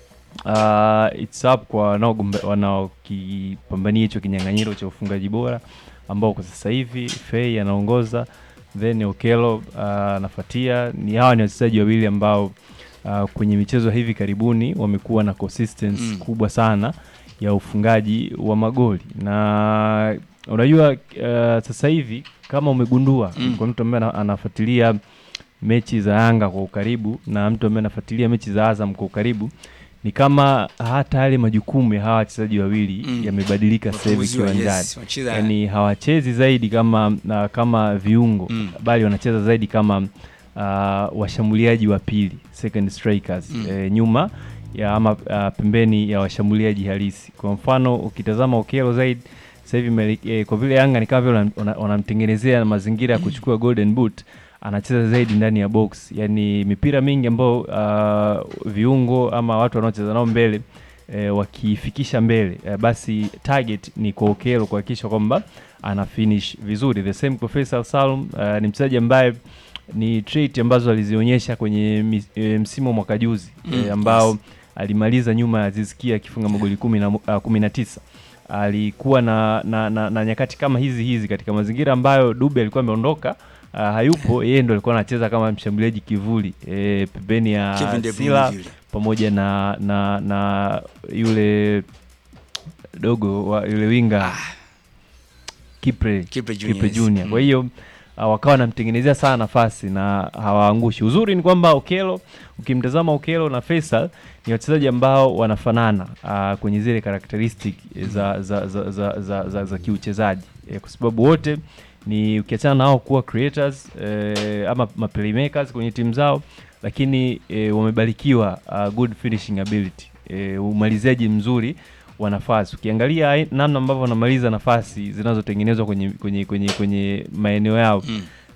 uh, it's up kwa wanaogombe- wanaokipambania hicho kinyang'anyiro cha ufungaji bora ambao kwa sasa hivi Fei anaongoza then Okello uh, anafuatia. Ni hawa ni wachezaji wawili ambao uh, kwenye michezo ya hivi karibuni wamekuwa na consistency Mm. kubwa sana ya ufungaji wa magoli na unajua uh, sasa hivi kama umegundua Mm. kwa mtu ambaye ana- anafuatilia mechi za Yanga kwa ukaribu na mtu ambaye anafuatilia mechi za Azam kwa ukaribu ni kama hata yale majukumu ya hawa wachezaji wawili Mm. yamebadilika sasa hivi Wapunguziwa, yes, kiwanjani wanacheza- yani hawachezi zaidi kama na, kama viungo Mm. bali wanacheza zaidi kama uh, washambuliaji wa pili second strikers Mm. eh, nyuma ya ama uh, pembeni ya washambuliaji halisi. Kwa mfano ukitazama Okello zaidi sasa hivi mele- eh, kwa vile Yanga ni kama vile wanam- wana- wanamtengenezea mazingira ya kuchukua golden boot anacheza zaidi ndani ya box, yani mipira mingi ambayo uh, viungo ama watu wanaocheza nao mbele eh, wakifikisha mbele eh, basi target ni kwa Okello kuhakikisha kwamba ana finish vizuri. The same kwa Faisal Salum uh, ni mchezaji ambaye ni trait ambazo alizionyesha kwenye mi- e, msimu wa mwaka juzi Mm, e, ambao yes. alimaliza nyuma ya Aziz Ki akifunga magoli kumi na, mo- ah, kumi na tisa alikuwa na, na, na, na nyakati kama hizi hizi katika mazingira ambayo Dube alikuwa ameondoka uh, hayupo yeye ndo alikuwa anacheza kama mshambuliaji kivuli e, pembeni ya Kevin De Bruyne Sila vile. pamoja na, na, na yule dogo wa yule winga Kipre, Kipre Junior, Kipre yes. Junior. Kwa Mm. hiyo uh, wakawa wanamtengenezea sana nafasi na hawaangushi. Uzuri ni kwamba Okello, ukimtazama Okello na Faisal ni wachezaji ambao wanafanana uh, kwenye zile characteristic za za za za, za, za, za kiuchezaji eh, kwa sababu wote ni ukiachana nao kuwa creators eh, ama ma playmakers kwenye timu zao, lakini eh, wamebarikiwa uh, good finishing ability eh, umaliziaji mzuri wa nafasi. Ukiangalia ai- namna ambavyo wanamaliza nafasi zinazotengenezwa kwenye kwenye kwenye kwenye maeneo yao Mm.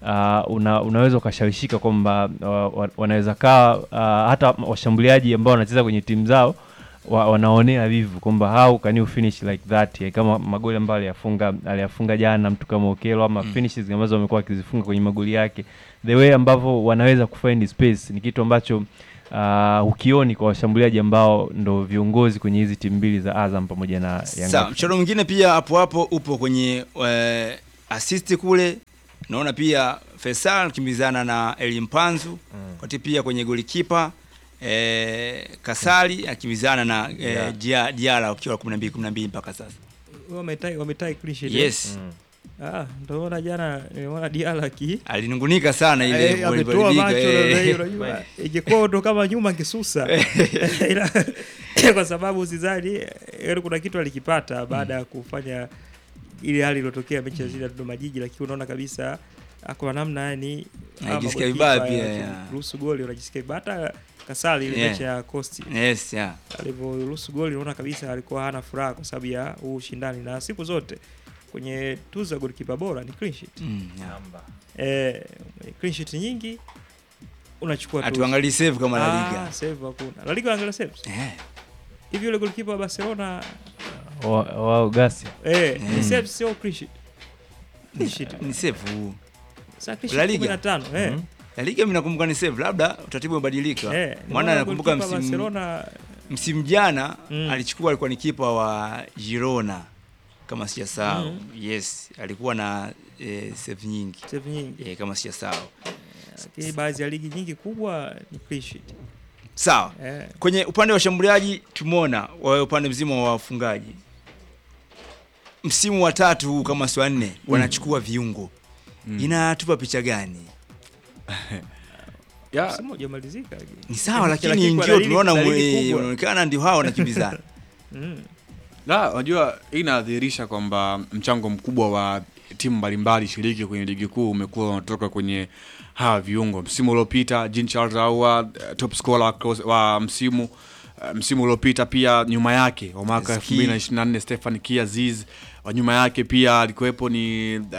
uh, una, unaweza ukashawishika kwamba uh, wa- wanaweza kaa uh, hata washambuliaji ambao wanacheza kwenye timu zao wa, wanaonea vivu kwamba how can you finish like that eh, kama magoli ambayo aliyafunga aliyafunga jana mtu kama Okelo ama Mm. finishes ambazo wamekuwa wakizifunga kwenye magoli yake the way ambavyo wanaweza kufind space ni kitu ambacho uh, ukioni kwa washambuliaji ambao ndo viongozi kwenye hizi timu mbili za Azam pamoja na Yanga Sawa, mchezo mwingine pia hapo hapo upo kwenye eh, assist kule. Naona pia Faisal kimbizana na Eli Mpanzu mm. wakati pia kwenye golikipa eh, Kasali akimbizana na eh, Yeah. Dia- Diala wakiwa 12 12 mpaka sasa. wametai wametai clean sheet Yes. eh? ah ndoona jana nimeona Diala ki Alinungunika sana ile Eh, goli ametoa ilipigwa, macho eh. na- unajua ingekuwa ndo kama nyuma kisusa Ila- kwa sababu sidhani yaani kuna kitu alikipata baada ya kufanya ile hali iliyotokea mechi ya zile ya Dodoma Jiji, lakini unaona kabisa kwa namna yani Anajisikia vibaya pia, yeah. ruhusu goli unajisikia vibaya. hata Kasali ile Yeah. mechi ya Coast Yes, yeah. alivyoruhusu goli unaona kabisa alikuwa hana furaha kwa sababu ya huu ushindani, na siku zote kwenye tuzo ya golikipa bora ni clean sheet. Mm, yeah. Eh, clean sheet nyingi unachukua tuzo. Hatuangalii save kama La Liga. Ah, save hakuna. La Liga wanaangalia saves. Hivi yule golikipa wa Barcelona wa- wao Gasia eh, ni Mm. saves sio clean sheet. Clean sheet. Ni save. Sasa clean La sheet Liga 15, eh. Mhm. La Liga mimi nakumbuka ni save, labda utaratibu umebadilika. Eh, Maana nimeona nakumbuka golikipa msimu Barcelona msimu jana Mm. alichukua alikuwa ni kipa wa Girona kama sijasahau. Mm. Yes, alikuwa na eh, save nyingi. Save nyingi. Eh, kama sijasahau. lakini baadhi ya ligi nyingi kubwa ni clean sheet. Sawa. Eh. Kwenye upande wa washambuliaji tumeona wa upande mzima wa wafungaji. Msimu wa tatu huu kama si wa nne wanachukua viungo. Inatupa picha gani? Ya. Msimu hujamalizika lakini. Ni sawa lakini kwa ndio dalili- tunaona dalili mwe- kubwa. unaonekana ndio hao wanakimbizana. Mm. La, unajua hii inadhihirisha kwamba mchango mkubwa wa timu mbalimbali shiriki kwenye ligi kuu umekuwa unatoka kwenye hawa viungo. Msimu uliopita Jean Charles Ahoua eh, top scorer wa, cross- wa msimu eh, msimu uliopita pia nyuma yake wa mwaka Ski. 2024 Stefan Kiaziz wa nyuma yake pia alikuwepo ni uh,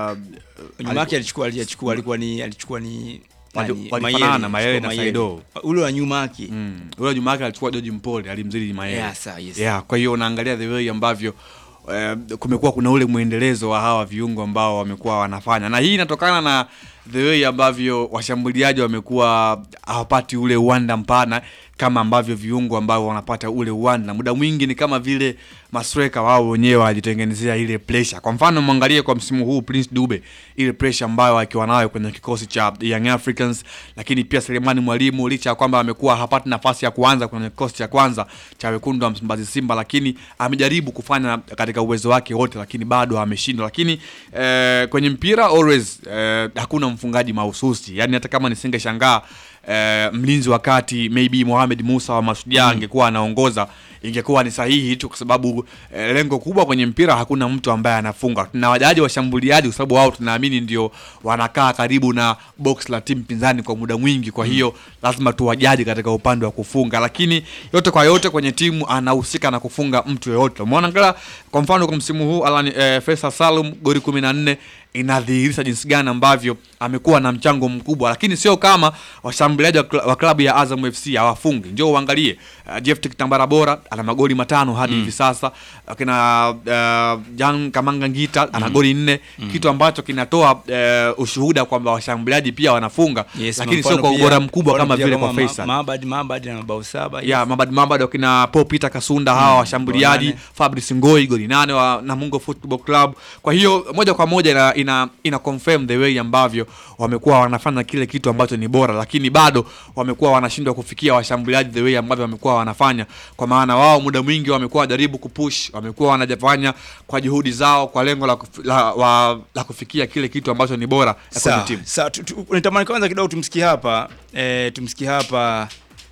Nyuma yake alichukua alichukua alikuwa ni alichukua ni Wali- nani? walifanana Mayele alichukua na Mayele. Saido. Ule wa nyuma yake. Mm. Ule nyuma yake alichukua George Mpole alimzidi Mayele. Yeah, sawa, yes. Yeah, kwa hiyo unaangalia the way ambavyo eh, kumekuwa kuna ule mwendelezo wa hawa viungo ambao wamekuwa wanafanya, na hii inatokana na the way ambavyo washambuliaji wamekuwa hawapati ule uwanda mpana kama ambavyo viungo ambao wanapata ule uwanda. Muda mwingi ni kama vile masweka wao wenyewe wajitengenezea ile pressure. Kwa mfano mwangalie kwa msimu huu Prince Dube, ile pressure ambayo akiwa nayo kwenye kikosi cha Young Africans, lakini pia Selemani Mwalimu licha ya kwamba amekuwa hapati nafasi ya kuanza kwenye kikosi cha kwanza cha wekundu wa Msimbazi Simba, lakini amejaribu kufanya katika uwezo wake wote, lakini bado ameshindwa. Lakini eh, kwenye mpira always eh, hakuna mfungaji mahususi, yani hata kama nisingeshangaa eh, mlinzi wa kati maybe Mohamed Musa wa Mashujaa angekuwa anaongoza ingekuwa ni sahihi tu, kwa sababu eh, lengo kubwa kwenye mpira hakuna mtu ambaye anafunga. Tuna wajaji washambuliaji, kwa sababu wao tunaamini ndio wanakaa karibu na box la timu pinzani kwa muda mwingi, kwa hiyo lazima tuwajaji katika upande wa kufunga, lakini yote kwa yote kwenye timu anahusika na kufunga mtu yoyote. Umeona ngala kwa mfano kwa msimu huu Alan eh, Faisal Salum goli 14 inadhihirisha jinsi gani ambavyo amekuwa na mchango mkubwa, lakini sio kama washambuliaji wa kla- wa klabu ya Azam FC hawafungi. Njoo uangalie uh, Jeff Kitambara bora ana magoli matano hadi hivi sasa, akina uh, Jan Kamanga Ngita ana Mm. goli nne Mm. kitu ambacho kinatoa uh, ushuhuda kwamba washambuliaji pia wanafunga, Yes, lakini mfano sio kwa pia- ubora mkubwa mfano kama pia vile kwa kama Ma- Faisal. Mabad Mabad na mabao saba. ya Mabad Mabad wakina Paul Peter Kasunda hawa Mm, washambuliaji goli nane. Fabrice Ngoi goli nane wa Namungo Football Club. Kwa hiyo moja kwa moja ina, ina, ina confirm the way ambavyo wamekuwa wanafanya kile kitu ambacho ni bora, lakini bado wamekuwa wanashindwa kufikia washambuliaji the way ambavyo wamekuwa wanafanya, kwa maana wao muda mwingi wamekuwa wajaribu kupush, wamekuwa wanajafanya kwa juhudi zao kwa lengo la, kuf, la, wa, la kufikia kile kitu ambacho ni bora kwenye Sawa, timu. sawa. Tu- tu- Nitamani kwanza kidogo tumsikie hapa eh, tumsikie hapa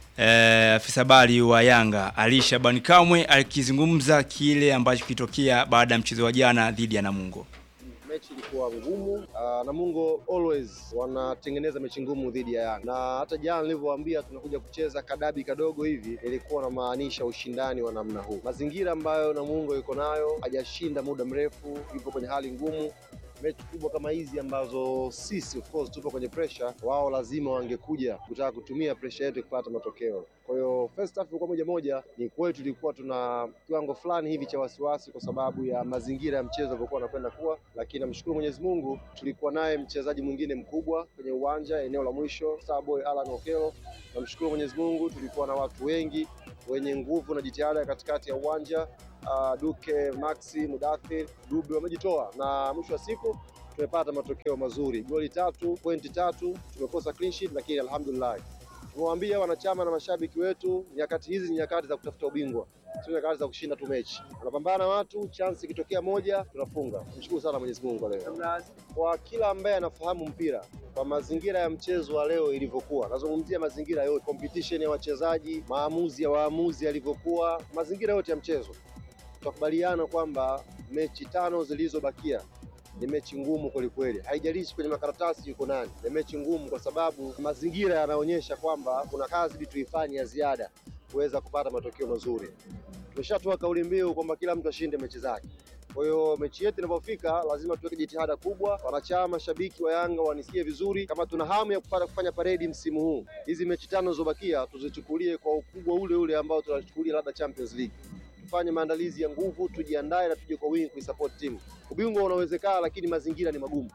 eh, afisa habari wa Yanga Ali Shabani Kamwe akizungumza kile ambacho kilitokea baada ya mchezo wa jana dhidi ya Namungo. mechi ilikuwa ngumu. Uh, Namungo always wanatengeneza mechi ngumu dhidi ya Yanga, na hata jana nilivyowaambia tunakuja kucheza kadabi kadogo hivi, ilikuwa namaanisha ushindani wa namna huu. Mazingira ambayo Namungo yuko nayo, hajashinda muda mrefu, yupo kwenye hali ngumu mechi kubwa kama hizi ambazo sisi of course tupo kwenye pressure, wao lazima wangekuja kutaka kutumia pressure yetu kupata matokeo. Kwa hiyo first half ilikuwa moja moja, ni kweli tulikuwa tuna kiwango fulani hivi cha wasiwasi kwa sababu ya mazingira ya mchezo alivyokuwa anakwenda kuwa, lakini namshukuru Mwenyezi Mungu tulikuwa naye mchezaji mwingine mkubwa kwenye uwanja eneo la mwisho, Starboy Alan Okello. Namshukuru Mwenyezi Mungu tulikuwa na watu wengi wenye nguvu na jitihada katikati ya uwanja uh, Duke, Maxi, Mudathir, Dube wamejitoa na mwisho wa siku tumepata matokeo mazuri, goli tatu, pointi tatu, tumekosa clean sheet, lakini alhamdulillah tumewaambia wanachama na mashabiki wetu, nyakati hizi ni nyakati za kutafuta ubingwa, sio nyakati za kushinda tu mechi. Tunapambana watu, chance ikitokea moja tunafunga. Mshukuru sana Mwenyezi Mungu kwa leo. Kwa kila ambaye anafahamu mpira, kwa mazingira ya mchezo wa leo ilivyokuwa, nazungumzia mazingira yote, competition ya wachezaji, maamuzi ya waamuzi yalivyokuwa, mazingira yote ya mchezo, tutakubaliana kwamba mechi tano zilizobakia ni mechi ngumu kwelikweli, haijalishi kwenye makaratasi yuko nani. Ni mechi ngumu kwa sababu mazingira yanaonyesha kwamba kuna kazi ili tuifanye ya ziada kuweza kupata matokeo mazuri. Tumeshatoa kauli mbiu kwamba kila mtu ashinde mechi zake. Kwa hiyo mechi yetu inapofika, lazima tuweke jitihada kubwa. Wanachama, shabiki wa Yanga wanisikie vizuri, kama tuna hamu ya kupata kufanya paredi msimu huu, hizi mechi tano zilizobakia tuzichukulie kwa ukubwa ule ule ambao tunachukulia labda Champions League tufanye maandalizi ya nguvu, tujiandae na tuje kwa wingi kuisupport timu. Ubingwa unawezekana, lakini mazingira ni magumu.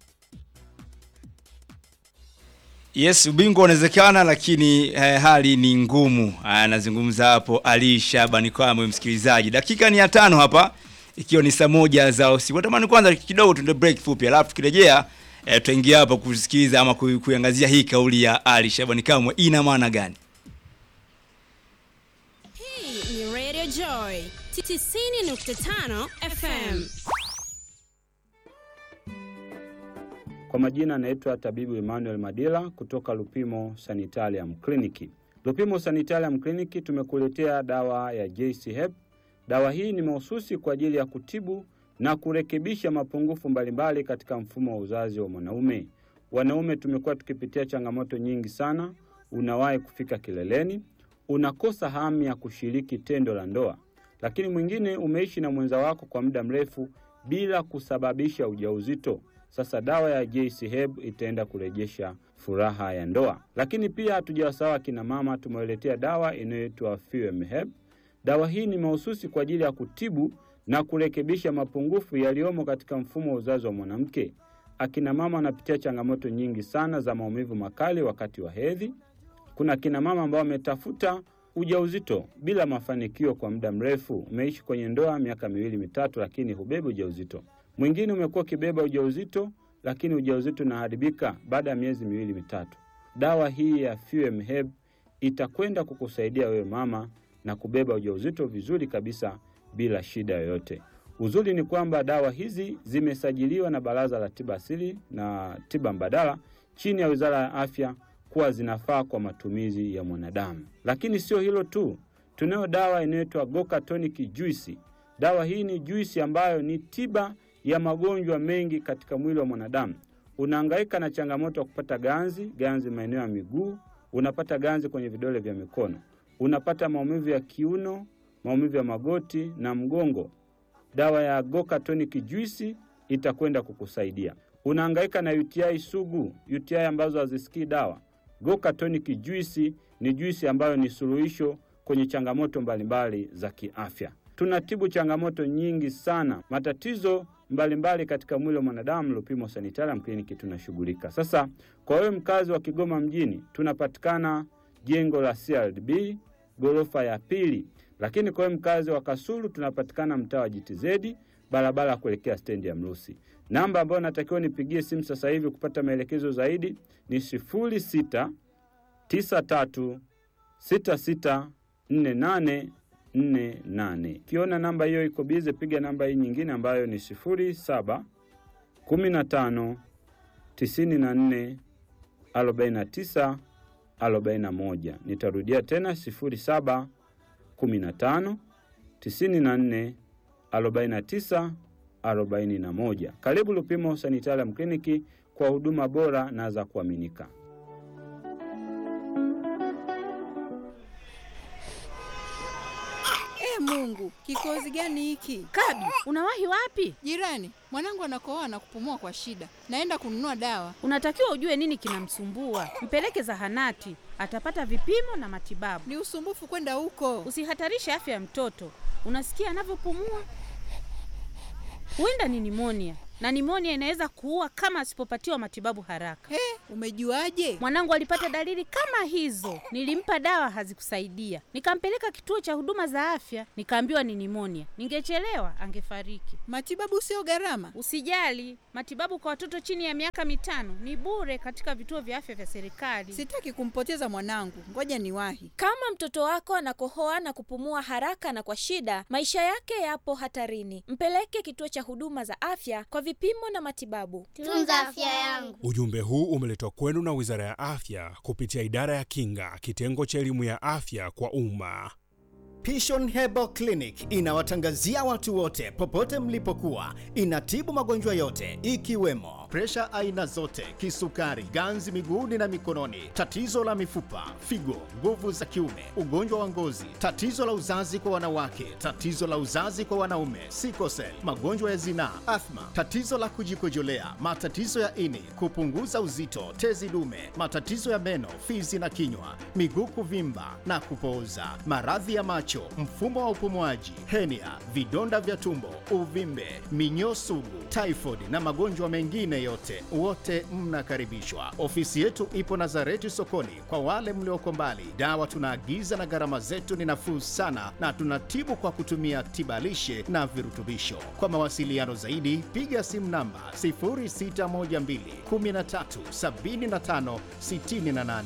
Yes, ubingwa unawezekana lakini eh, hali ni ngumu. Anazungumza hapo Ali Shabani Kamwe, msikilizaji. Dakika ni ya tano hapa ikiwa ni saa moja za usiku. Natamani kwanza kidogo tuende break fupi, alafu tukirejea eh, tutaingia hapa kusikiliza ama ku- kuiangazia hii kauli ya Ali Shabani Kamwe ina maana gani? Hii ni Radio Joy 90.5 FM. Kwa majina anaitwa tabibu Emmanuel Madila kutoka Lupimo Sanitarium Clinic. Lupimo Sanitarium Clinic tumekuletea dawa ya JC Hep. Dawa hii ni mahususi kwa ajili ya kutibu na kurekebisha mapungufu mbalimbali katika mfumo wa uzazi wa mwanaume. Wanaume tumekuwa tukipitia changamoto nyingi sana. Unawahi kufika kileleni, unakosa hamu ya kushiriki tendo la ndoa, lakini mwingine umeishi na mwenza wako kwa muda mrefu bila kusababisha ujauzito. Sasa dawa ya JC Heb itaenda kurejesha furaha ya ndoa. Lakini pia hatujawasahau akina mama, tumewaletea dawa inayoitwa Fuem Heb. Dawa hii ni mahususi kwa ajili ya kutibu na kurekebisha mapungufu yaliyomo katika mfumo wa uzazi wa mwanamke. Akina mama wanapitia changamoto nyingi sana za maumivu makali wakati wa hedhi. Kuna akina mama ambao wametafuta ujauzito bila mafanikio kwa muda mrefu. Umeishi kwenye ndoa miaka miwili mitatu, lakini hubebi ujauzito. Mwingine umekuwa ukibeba ujauzito, lakini ujauzito unaharibika baada ya miezi miwili mitatu. Dawa hii ya Fuem Heb itakwenda kukusaidia wewe mama na kubeba ujauzito vizuri kabisa bila shida yoyote. Uzuri ni kwamba dawa hizi zimesajiliwa na Baraza la Tiba Asili na Tiba Mbadala chini ya Wizara ya Afya kuwa zinafaa kwa matumizi ya mwanadamu. Lakini sio hilo tu, tunayo dawa inayoitwa Goka Tonic Juice. Dawa hii ni juisi ambayo ni tiba ya magonjwa mengi katika mwili wa mwanadamu. Unahangaika na changamoto ya kupata ganzi, ganzi maeneo ya miguu, unapata ganzi kwenye vidole vya mikono, unapata maumivu ya kiuno, maumivu ya magoti na mgongo. Dawa ya Goka Tonic Juice itakwenda kukusaidia. Unahangaika na UTI sugu, UTI ambazo hazisikii dawa. Goka Tonic Juice ni juisi ambayo ni suluhisho kwenye changamoto mbalimbali za kiafya. Tunatibu changamoto nyingi sana, matatizo mbalimbali katika mwili wa mwanadamu. Lupimo Sanitarium Clinic tunashughulika. Sasa kwa wewe mkazi wa Kigoma mjini, tunapatikana jengo la CRDB ghorofa ya pili, lakini kwa wewe mkazi wa Kasulu tunapatikana mtaa wa JTZ barabara ya kuelekea stendi ya Mrusi. Namba ambayo natakiwa nipigie simu sasa hivi kupata maelekezo zaidi ni sifuri sita tisa tatu sita sita nne nane nne nane. Ukiona namba hiyo iko bize, piga namba hii nyingine ambayo ni sifuri saba kumi na tano tisini na nne arobaini na tisa arobaini na moja. Nitarudia tena sifuri saba kumi na tano tisini na nne arobaini na tisa arobaini na moja. Karibu Lupimo Sanitarium Kliniki kwa huduma bora na za kuaminika. E Mungu, kikozi gani hiki? Kabi, unawahi wapi? Jirani, mwanangu anakohoa na kupumua kwa shida. Naenda kununua dawa. Unatakiwa ujue nini kinamsumbua, mpeleke zahanati, atapata vipimo na matibabu. Ni usumbufu kwenda huko. Usihatarishe afya ya mtoto. Unasikia anavyopumua? Huenda ni nimonia, na nimonia inaweza kuua kama asipopatiwa matibabu haraka. He, umejuaje? Mwanangu alipata dalili kama hizo, nilimpa dawa hazikusaidia, nikampeleka kituo cha huduma za afya, nikaambiwa ni nimonia. Ningechelewa angefariki. Matibabu sio gharama. Usijali, matibabu kwa watoto chini ya miaka mitano ni bure katika vituo vya afya vya serikali. Sitaki kumpoteza mwanangu, ngoja niwahi. Kama mtoto wako anakohoa na kupumua haraka na kwa shida, maisha yake yapo hatarini. Mpeleke kituo cha huduma za afya kwa vipimo na matibabu. Tunza afya yangu. Ujumbe huu umeletwa kwenu na Wizara ya Afya kupitia Idara ya Kinga, kitengo cha elimu ya afya kwa umma. Pishon Herbal Clinic inawatangazia watu wote popote mlipokuwa. Inatibu magonjwa yote ikiwemo presha aina zote, kisukari, ganzi miguuni na mikononi, tatizo la mifupa, figo, nguvu za kiume, ugonjwa wa ngozi, tatizo la uzazi kwa wanawake, tatizo la uzazi kwa wanaume, sikosel, magonjwa ya zinaa, athma, tatizo la kujikojolea, matatizo ya ini, kupunguza uzito, tezi dume, matatizo ya meno, fizi na kinywa, miguu kuvimba na kupooza, maradhi ya macho, mfumo wa upumuaji, henia, vidonda vya tumbo, uvimbe, minyoo sugu, typhoid na magonjwa mengine yote, wote mnakaribishwa. Ofisi yetu ipo Nazareti sokoni. Kwa wale mlioko mbali, dawa tunaagiza na gharama zetu ni nafuu sana, na tunatibu kwa kutumia tibalishe na virutubisho. Kwa mawasiliano zaidi, piga simu namba 0612 13 75 68.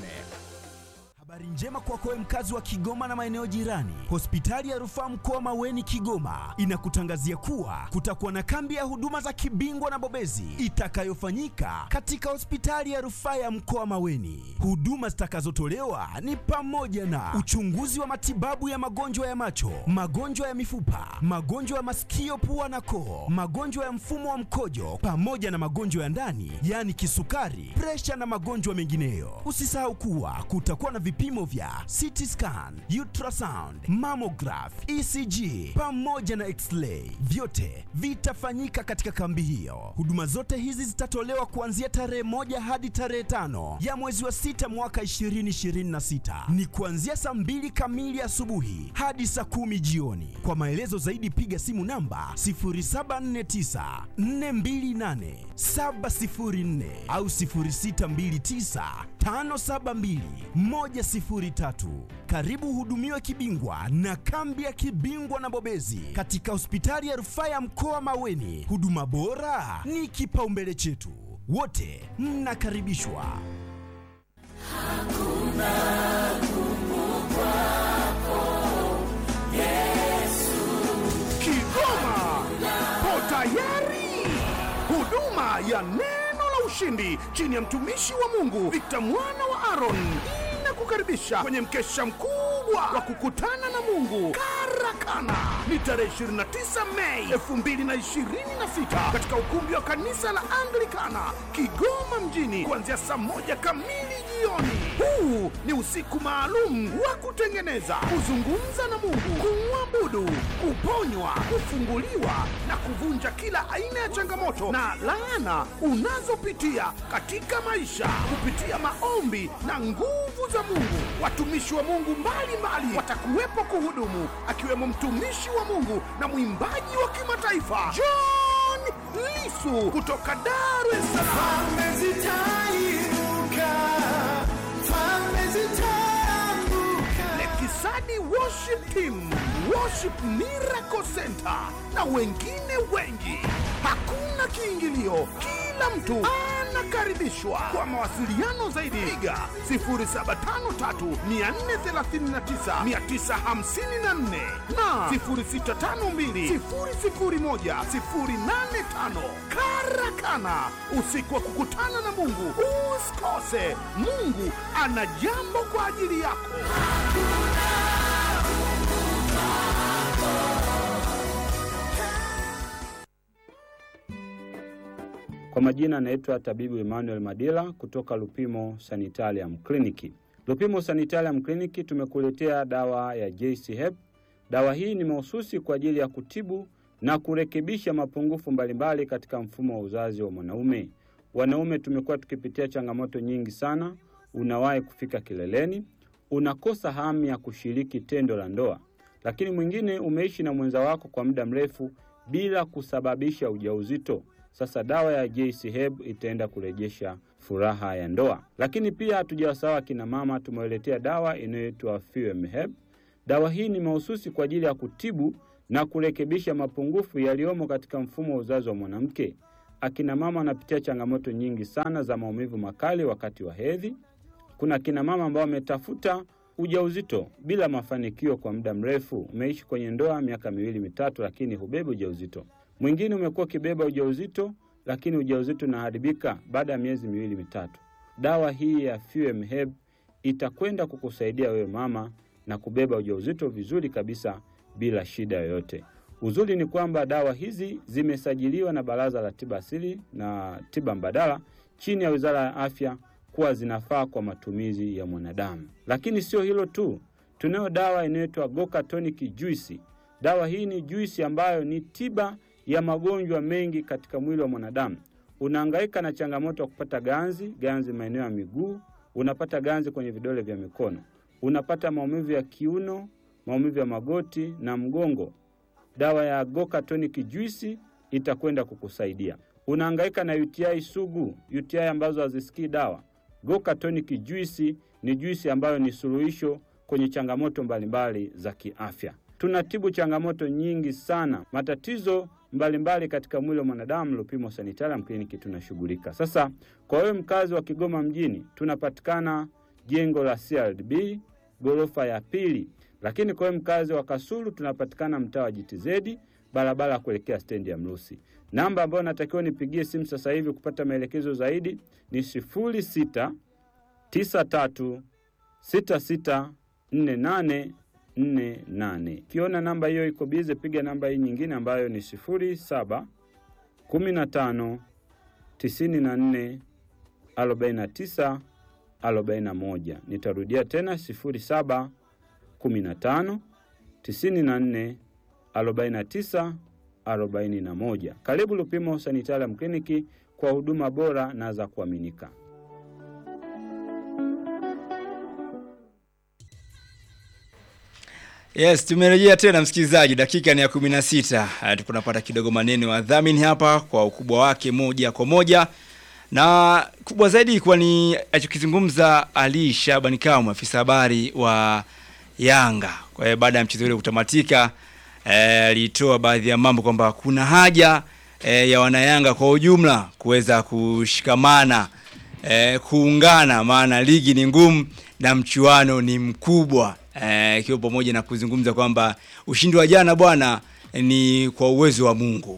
Habari njema kwako wewe mkazi wa Kigoma na maeneo jirani. Hospitali ya Rufaa Mkoa Maweni Kigoma inakutangazia kuwa kutakuwa na kambi ya huduma za kibingwa na bobezi itakayofanyika katika hospitali ya Rufaa ya Mkoa Maweni. Huduma zitakazotolewa ni pamoja na uchunguzi wa matibabu ya magonjwa ya macho, magonjwa ya mifupa, magonjwa ya masikio, pua na koo, magonjwa ya mfumo wa mkojo pamoja na magonjwa ya ndani, yaani kisukari, presha na magonjwa mengineyo. Usisahau kuwa kutakuwa na vipimo vya CT scan, ultrasound, mammograph, ECG pamoja na x-ray. Vyote vitafanyika katika kambi hiyo. Huduma zote hizi zitatolewa kuanzia tarehe moja hadi tarehe tano ya mwezi wa sita mwaka 2026. Ni kuanzia saa mbili kamili asubuhi hadi saa kumi jioni. Kwa maelezo zaidi piga simu namba 0749 428 704 au 0629 572 103. Karibu hudumiwe kibingwa na kambi ya kibingwa na bobezi katika hospitali ya rufaa ya mkoa Maweni. Huduma bora ni kipaumbele chetu, wote mnakaribishwa. Kigoma po tayari. Huduma ya neno la ushindi chini ya mtumishi wa Mungu Victor mwana wa Aaron inakukaribisha kwenye mkesha mkubwa wa kukutana na Mungu Karakana. Ni tarehe 29 Mei 2026 katika ukumbi wa kanisa la Anglikana Kigoma mjini kuanzia saa moja kamili jioni. Huu ni usiku maalum wa kutengeneza, kuzungumza na Mungu, kumwabudu, kuponywa, kufunguliwa na kuvunja kila aina ya changamoto na laana unazopitia katika maisha kupitia maombi na nguvu za Mungu. Watumishi wa Mungu mbalimbali watakuwepo kuhudumu, akiwemo mtumishi wa Mungu na mwimbaji wa kimataifa John Lisu kutoka Dar es Salaam. Lekisani Worship Team, Worship Miracle Center na wengine wengi. Hakuna kiingilio, kila mtu anakaribishwa. Kwa mawasiliano zaidi, piga 0753439954 na 0652001085. Karakana, usiku wa kukutana na Mungu. Usikose, Mungu ana jambo kwa ajili yako. Kwa majina anaitwa tabibu Emmanuel Madila kutoka Lupimo Sanitarium Kliniki. Lupimo Sanitarium Kliniki tumekuletea dawa ya JC Hep. Dawa hii ni mahususi kwa ajili ya kutibu na kurekebisha mapungufu mbalimbali katika mfumo wa uzazi wa mwanaume. Wanaume tumekuwa tukipitia changamoto nyingi sana. Unawahi kufika kileleni, unakosa hamu ya kushiriki tendo la ndoa, lakini mwingine umeishi na mwenza wako kwa muda mrefu bila kusababisha ujauzito. Sasa dawa ya JC Herb itaenda kurejesha furaha ya ndoa. Lakini pia hatujawasahau akina mama, tumewaletea dawa inayoitwa Fuem Herb. Dawa hii ni mahususi kwa ajili ya kutibu na kurekebisha mapungufu yaliyomo katika mfumo wa uzazi wa mwanamke. Akina mama wanapitia changamoto nyingi sana za maumivu makali wakati wa hedhi. Kuna akina mama ambao wametafuta ujauzito bila mafanikio kwa muda mrefu. Umeishi kwenye ndoa miaka miwili mitatu, lakini hubebi ujauzito. Mwingine umekuwa ukibeba ujauzito, lakini ujauzito unaharibika baada ya miezi miwili mitatu. Dawa hii ya Fuem Herb itakwenda kukusaidia wewe mama na kubeba ujauzito vizuri kabisa bila shida yoyote. Uzuri ni kwamba dawa hizi zimesajiliwa na Baraza la Tiba Asili na Tiba Mbadala chini ya Wizara ya Afya kuwa zinafaa kwa matumizi ya mwanadamu. Lakini sio hilo tu, tunayo dawa inayoitwa Goka Tonic Juice. Dawa hii ni juisi ambayo ni tiba ya magonjwa mengi katika mwili wa mwanadamu. Unahangaika na changamoto ya kupata ganzi, ganzi maeneo ya miguu, unapata ganzi kwenye vidole vya mikono, unapata maumivu ya kiuno, maumivu ya magoti na mgongo. Dawa ya Goka Tonic Juice itakwenda kukusaidia. Unahangaika na UTI sugu, UTI ambazo hazisikii dawa. Goka Tonic Juice ni juisi ambayo ni suluhisho kwenye changamoto mbalimbali za kiafya. Tunatibu changamoto nyingi sana, matatizo mbalimbali katika mwili wa mwanadamu. Lupimo Sanitarium Clinic tunashughulika. Sasa kwa wewe mkazi wa Kigoma mjini, tunapatikana jengo la CRDB ghorofa ya pili, lakini kwa wewe mkazi wa Kasulu tunapatikana mtaa wa JTZ barabara ya kuelekea stendi ya Mrusi. Namba ambayo natakiwa nipigie simu sasa hivi kupata maelekezo zaidi ni sifuri sita tisa tatu sita sita nne nane nne nane. Ukiona namba hiyo iko bize, piga namba hii nyingine ambayo ni sifuri saba kumi na tano tisini na nne arobaini na tisa arobaini na moja. Nitarudia tena sifuri saba kumi na tano tisini na nne arobaini na tisa arobaini na moja. Karibu Lupimo Sanitarium Kliniki kwa huduma bora na za kuaminika. Yes, tumerejea tena msikilizaji, dakika ni ya kumi na sita. Uh, tunapata kidogo maneno ya dhamini hapa kwa ukubwa wake moja kwa moja, na kubwa zaidi ilikuwa ni alichokizungumza Ali Shabani Kamwe, afisa habari wa Yanga. Kwa hiyo baada ya mchezo ule kutamatika, alitoa baadhi ya mambo kwamba kuna haja eh, ya wanayanga kwa ujumla kuweza kushikamana eh, kuungana, maana ligi ni ngumu na mchuano ni mkubwa ikiwa eh, pamoja na kuzungumza kwamba ushindi wa jana bwana ni kwa uwezo wa Mungu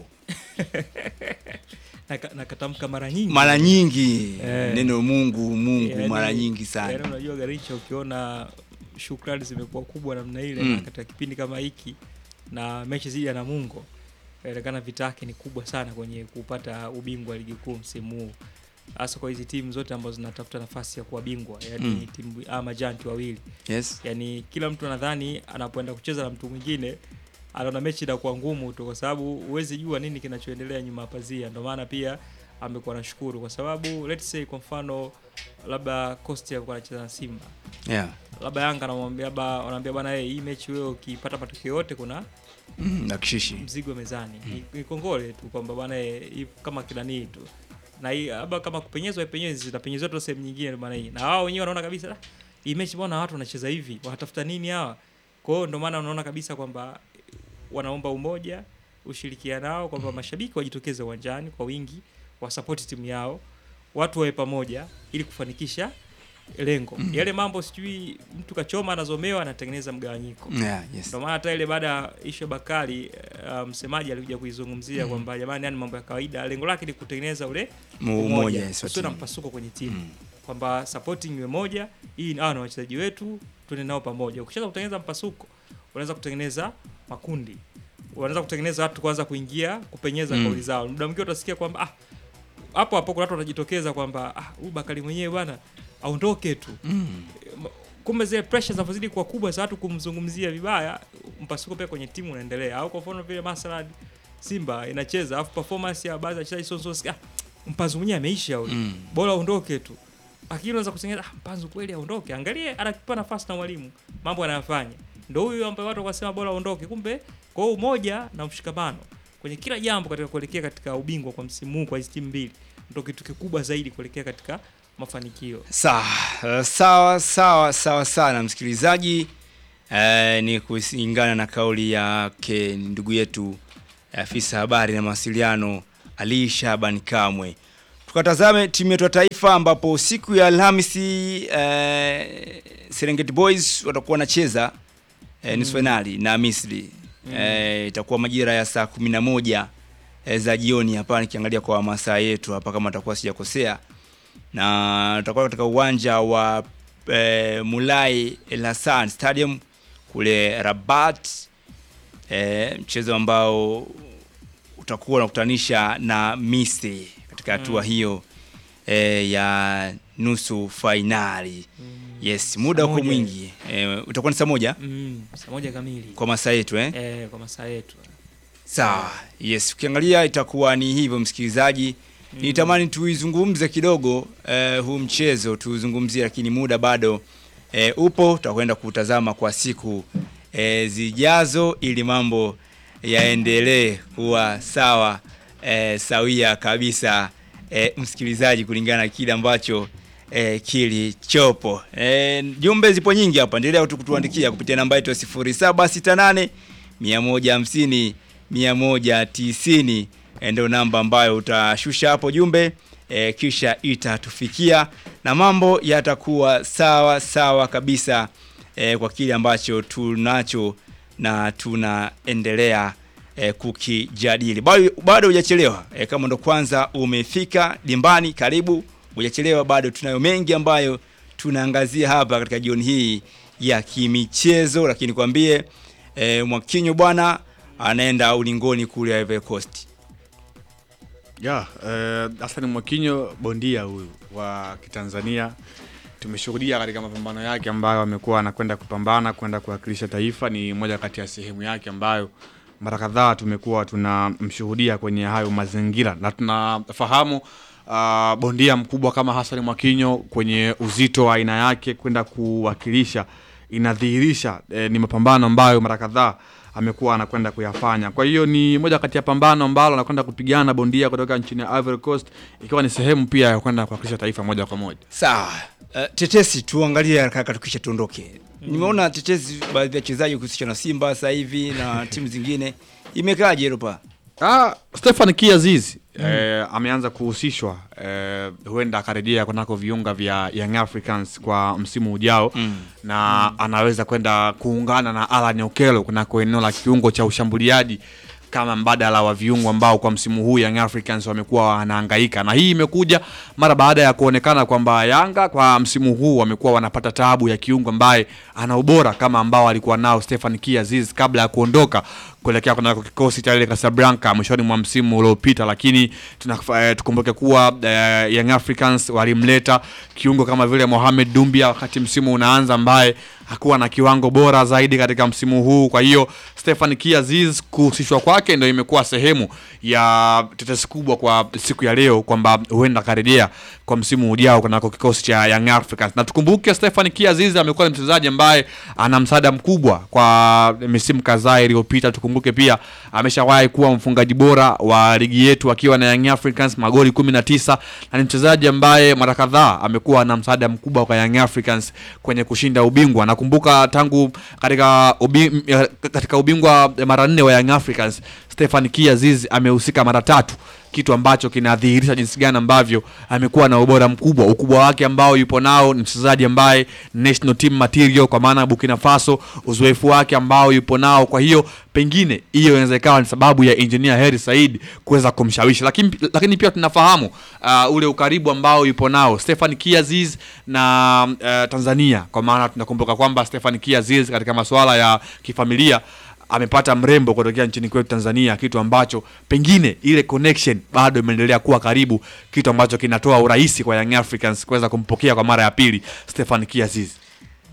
na katamka mara nyingi mara nyingi Eh. neno Mungu Mungu Yaani- mara nyingi sana yaani unajua Garincha, ukiona shukrani zimekuwa kubwa namna ile Mm. na katika kipindi kama hiki na mechi zidi ya Namungo inaonekana vita yake ni kubwa sana kwenye kupata ubingwa wa ligi kuu msimu huu, hasa kwa hizi timu zote ambazo zinatafuta nafasi ya kuwa bingwa, yani Mm. timu ama majanti wawili Yes. yani kila mtu anadhani anapoenda kucheza na mtu mwingine anaona mechi inakuwa ngumu tu, kwa sababu huwezi jua nini kinachoendelea nyuma ya pazia. Ndio maana pia amekuwa nashukuru kwa sababu let's say kwa mfano labda Costa alikuwa anacheza na Simba Yeah. labda Yanga anamwambia labda wanaambia bwana, hey, hii mechi wewe ukipata matokeo yote kuna Mm, na kishishi. mzigo mezani ni, ni kongole tu kwamba bwana eh, hii kama kinanii tu na hii labda kama kupenyezwa ipenyezi zitapenyezwa tu sehemu nyingine bwana hii na wao wenyewe wanaona kabisa "Ah, hii mechi bwana watu wanacheza hivi wanatafuta nini hawa kwa hiyo ndio maana unaona kabisa kwamba wanaomba umoja ushirikiano nao kwamba mashabiki wajitokeze uwanjani kwa wingi wasapoti timu yao watu wawe pamoja ili kufanikisha lengo Mm. yale mambo sijui mtu kachoma anazomewa anatengeneza mgawanyiko Yeah, yes. ndio maana hata ile baada ya ishu ya Bakari uh, msemaji alikuja kuizungumzia Mm. kwamba jamani, yani mambo ya kawaida, lengo lake ni kutengeneza ule Mu- umoja, yes, usiwe na timu. mpasuko kwenye timu kwamba supporting iwe moja, hii hawa na wachezaji wetu tuende nao pamoja. Ukishaanza kutengeneza mpasuko, unaweza kutengeneza makundi, unaweza kutengeneza watu kuanza kuingia kupenyeza Mm. kauli zao. Muda mwingine utasikia kwamba ah, hapo hapo kuna watu watajitokeza kwamba ah, huyu Bakari mwenyewe bwana aondoke tu Mm. Ma- kumbe zile pressure zinazozidi kuwa kubwa za watu kumzungumzia vibaya, mpasuko pia kwenye timu unaendelea. Au kwa mfano vile Masalad Simba inacheza alafu performance ya baadhi ya wachezaji sio nzuri, ah, mpanzu mwenyewe ameisha huyo, Mm. bora aondoke tu. Lakini unaweza kusengeza ah, mpanzu kweli aondoke, angalie anakipa nafasi na mwalimu, mambo anayofanya ndio huyu ambaye watu wakasema bora aondoke. Kumbe kwa hiyo umoja na mshikamano kwenye kila jambo katika kuelekea katika ubingwa kwa msimu huu kwa hizi timu mbili ndio kitu kikubwa zaidi kuelekea katika mafanikio. Sawa, uh, sawa sawa sawa sana msikilizaji. Uh, ni kulingana na kauli yake ndugu yetu afisa habari na mawasiliano Ali Shaban Kamwe. Tukatazame timu yetu ya taifa ambapo siku ya Alhamisi uh, Serengeti Boys watakuwa wanacheza uh, nusu Mm. finali na Misri. Mm. Eh, itakuwa majira ya saa kumi na moja eh, za jioni hapa nikiangalia kwa masaa yetu hapa kama atakuwa sijakosea na tutakuwa katika uwanja wa eh, Mulai El Hassan Stadium kule Rabat eh, mchezo ambao utakuwa unakutanisha na Misri katika hatua Mm. hiyo eh, ya nusu fainali. Yes, muda Saa uko moja. mwingi eh, utakuwa ni saa moja Mm, saa moja kamili kwa masaa yetu eh? eh, kwa masaa yetu Sawa. Yes, ukiangalia itakuwa ni hivyo msikilizaji. Mm. Nitamani tuizungumze kidogo eh, huu mchezo tuuzungumzie, lakini muda bado eh, upo. Tutakwenda kutazama kwa siku eh, zijazo ili mambo yaendelee kuwa sawa eh, sawia kabisa eh, msikilizaji, kulingana na kile ambacho eh, kilichopo. Eh, jumbe zipo nyingi hapa, endelea tu kutuandikia kupitia namba yetu ya 0768 150 190 eh, ndio namba ambayo utashusha hapo jumbe eh, kisha itatufikia na mambo yatakuwa sawa sawa kabisa eh, kwa kile ambacho tunacho na tunaendelea eh, kukijadili. Bado bado hujachelewa eh, kama ndo kwanza umefika dimbani, karibu. Hujachelewa, bado tunayo mengi ambayo tunaangazia hapa katika jioni hii ya kimichezo, lakini kwambie eh, Mwakinyo bwana anaenda ulingoni kule Ivory Coast. ya eh, Hassan Mwakinyo bondia huyu wa Kitanzania tumeshuhudia katika mapambano yake ambayo amekuwa anakwenda kupambana kwenda kuwakilisha taifa. Ni moja kati ya sehemu yake ambayo mara kadhaa tumekuwa tunamshuhudia kwenye hayo mazingira, na tunafahamu uh, bondia mkubwa kama Hassan Mwakinyo kwenye uzito wa aina yake kwenda kuwakilisha inadhihirisha eh, ni mapambano ambayo mara kadhaa amekuwa anakwenda kuyafanya. Kwa hiyo ni moja kati ya pambano ambalo anakwenda kupigana bondia kutoka nchini Ivory Coast, ikiwa ni sehemu pia ya kwenda kuwakilisha taifa moja kwa moja. Sawa. Uh, tetesi tuangalie haraka haraka tukisha tuondoke. Nimeona tetesi baadhi ya wachezaji kuhusisha na Simba sasa hivi na timu zingine. Imekaaje Europa? Ah, Stefan Kiaziz eh, ameanza kuhusishwa eh, huenda akarejea kunako viunga vya Young Africans kwa msimu ujao Mm. na anaweza kwenda kuungana na Alan Okello kunako eneo la kiungo cha ushambuliaji kama mbadala wa viungo ambao kwa msimu huu Young Africans wamekuwa wanahangaika, na hii imekuja mara baada ya kuonekana kwamba Yanga kwa msimu huu wamekuwa wanapata taabu ya kiungo ambaye ana ubora kama ambao alikuwa nao Stefan Kiaziz kabla ya kuondoka kuelekea kunako kikosi cha ile Casablanca mwishoni mwa msimu uliopita, lakini tunafa- eh, tukumbuke kuwa eh, Young Africans walimleta kiungo kama vile Mohamed Dumbia wakati msimu unaanza, ambaye hakuwa na kiwango bora zaidi katika msimu huu. Kwa hiyo Stefan Kiaziz kuhusishwa kwake ndio imekuwa sehemu ya tetesi kubwa kwa siku ya leo kwamba huenda akarejea kwa msimu ujao kunako kikosi cha Young Africans. Na tukumbuke Stefan Kiaziz amekuwa ni mchezaji ambaye ana msaada mkubwa kwa misimu kadhaa iliyopita. Tukumbuke pia ameshawahi kuwa mfungaji bora wa ligi yetu akiwa na Young Africans magoli 19 na ni mchezaji ambaye mara kadhaa amekuwa na msaada mkubwa kwa Young Africans kwenye kushinda ubingwa. Nakumbuka tangu katika ubi, katika ubingwa mara nne wa Young Africans Stefan Kiaziz amehusika mara tatu kitu ambacho kinadhihirisha jinsi gani ambavyo amekuwa na ubora mkubwa. Ukubwa wake ambao yupo nao ni mchezaji ambaye national team material kwa maana ya Burkina Faso, uzoefu wake ambao yupo nao. Kwa hiyo pengine hiyo inaweza ikawa ni sababu ya engineer Hersi Said kuweza kumshawishi, lakini, lakini pia tunafahamu uh, ule ukaribu ambao yupo nao Stefan Kiaziz na uh, Tanzania, kwa maana tunakumbuka kwamba Stefan Kiaziz katika masuala ya kifamilia amepata mrembo kutokea nchini kwetu Tanzania, kitu ambacho pengine ile connection bado imeendelea kuwa karibu, kitu ambacho kinatoa urahisi kwa Young Africans kuweza kumpokea kwa mara ya pili Stefan Kiaziz.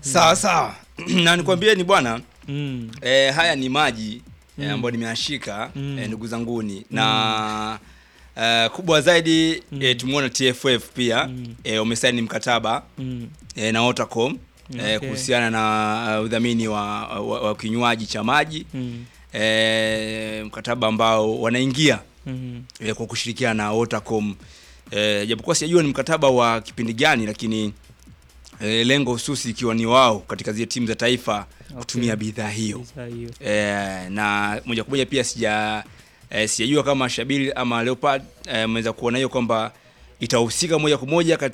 sawa sawa na nikwambie ni bwana Mm. eh, haya ni maji eh, Mm. ambayo nimeashika Mm. eh, ndugu zanguni na eh, kubwa zaidi eh, tumeona TFF pia eh, wamesaini mkataba Mm. eh, na Otacom eh, Okay. kuhusiana na uh, udhamini wa, wa, wa kinywaji cha maji Mm. eh, mkataba ambao wanaingia Mhm. eh, kwa kushirikiana na Otacom eh, japokuwa sijajua ni mkataba wa kipindi gani lakini eh, lengo hususi ikiwa ni wao katika zile timu za taifa kutumia bidhaa hiyo Bidhaa hiyo. eh, na moja kwa moja pia sija eh, sijajua kama Shabiri ama Leopard eh, ameweza kuona hiyo kwamba itahusika moja kwa moja katika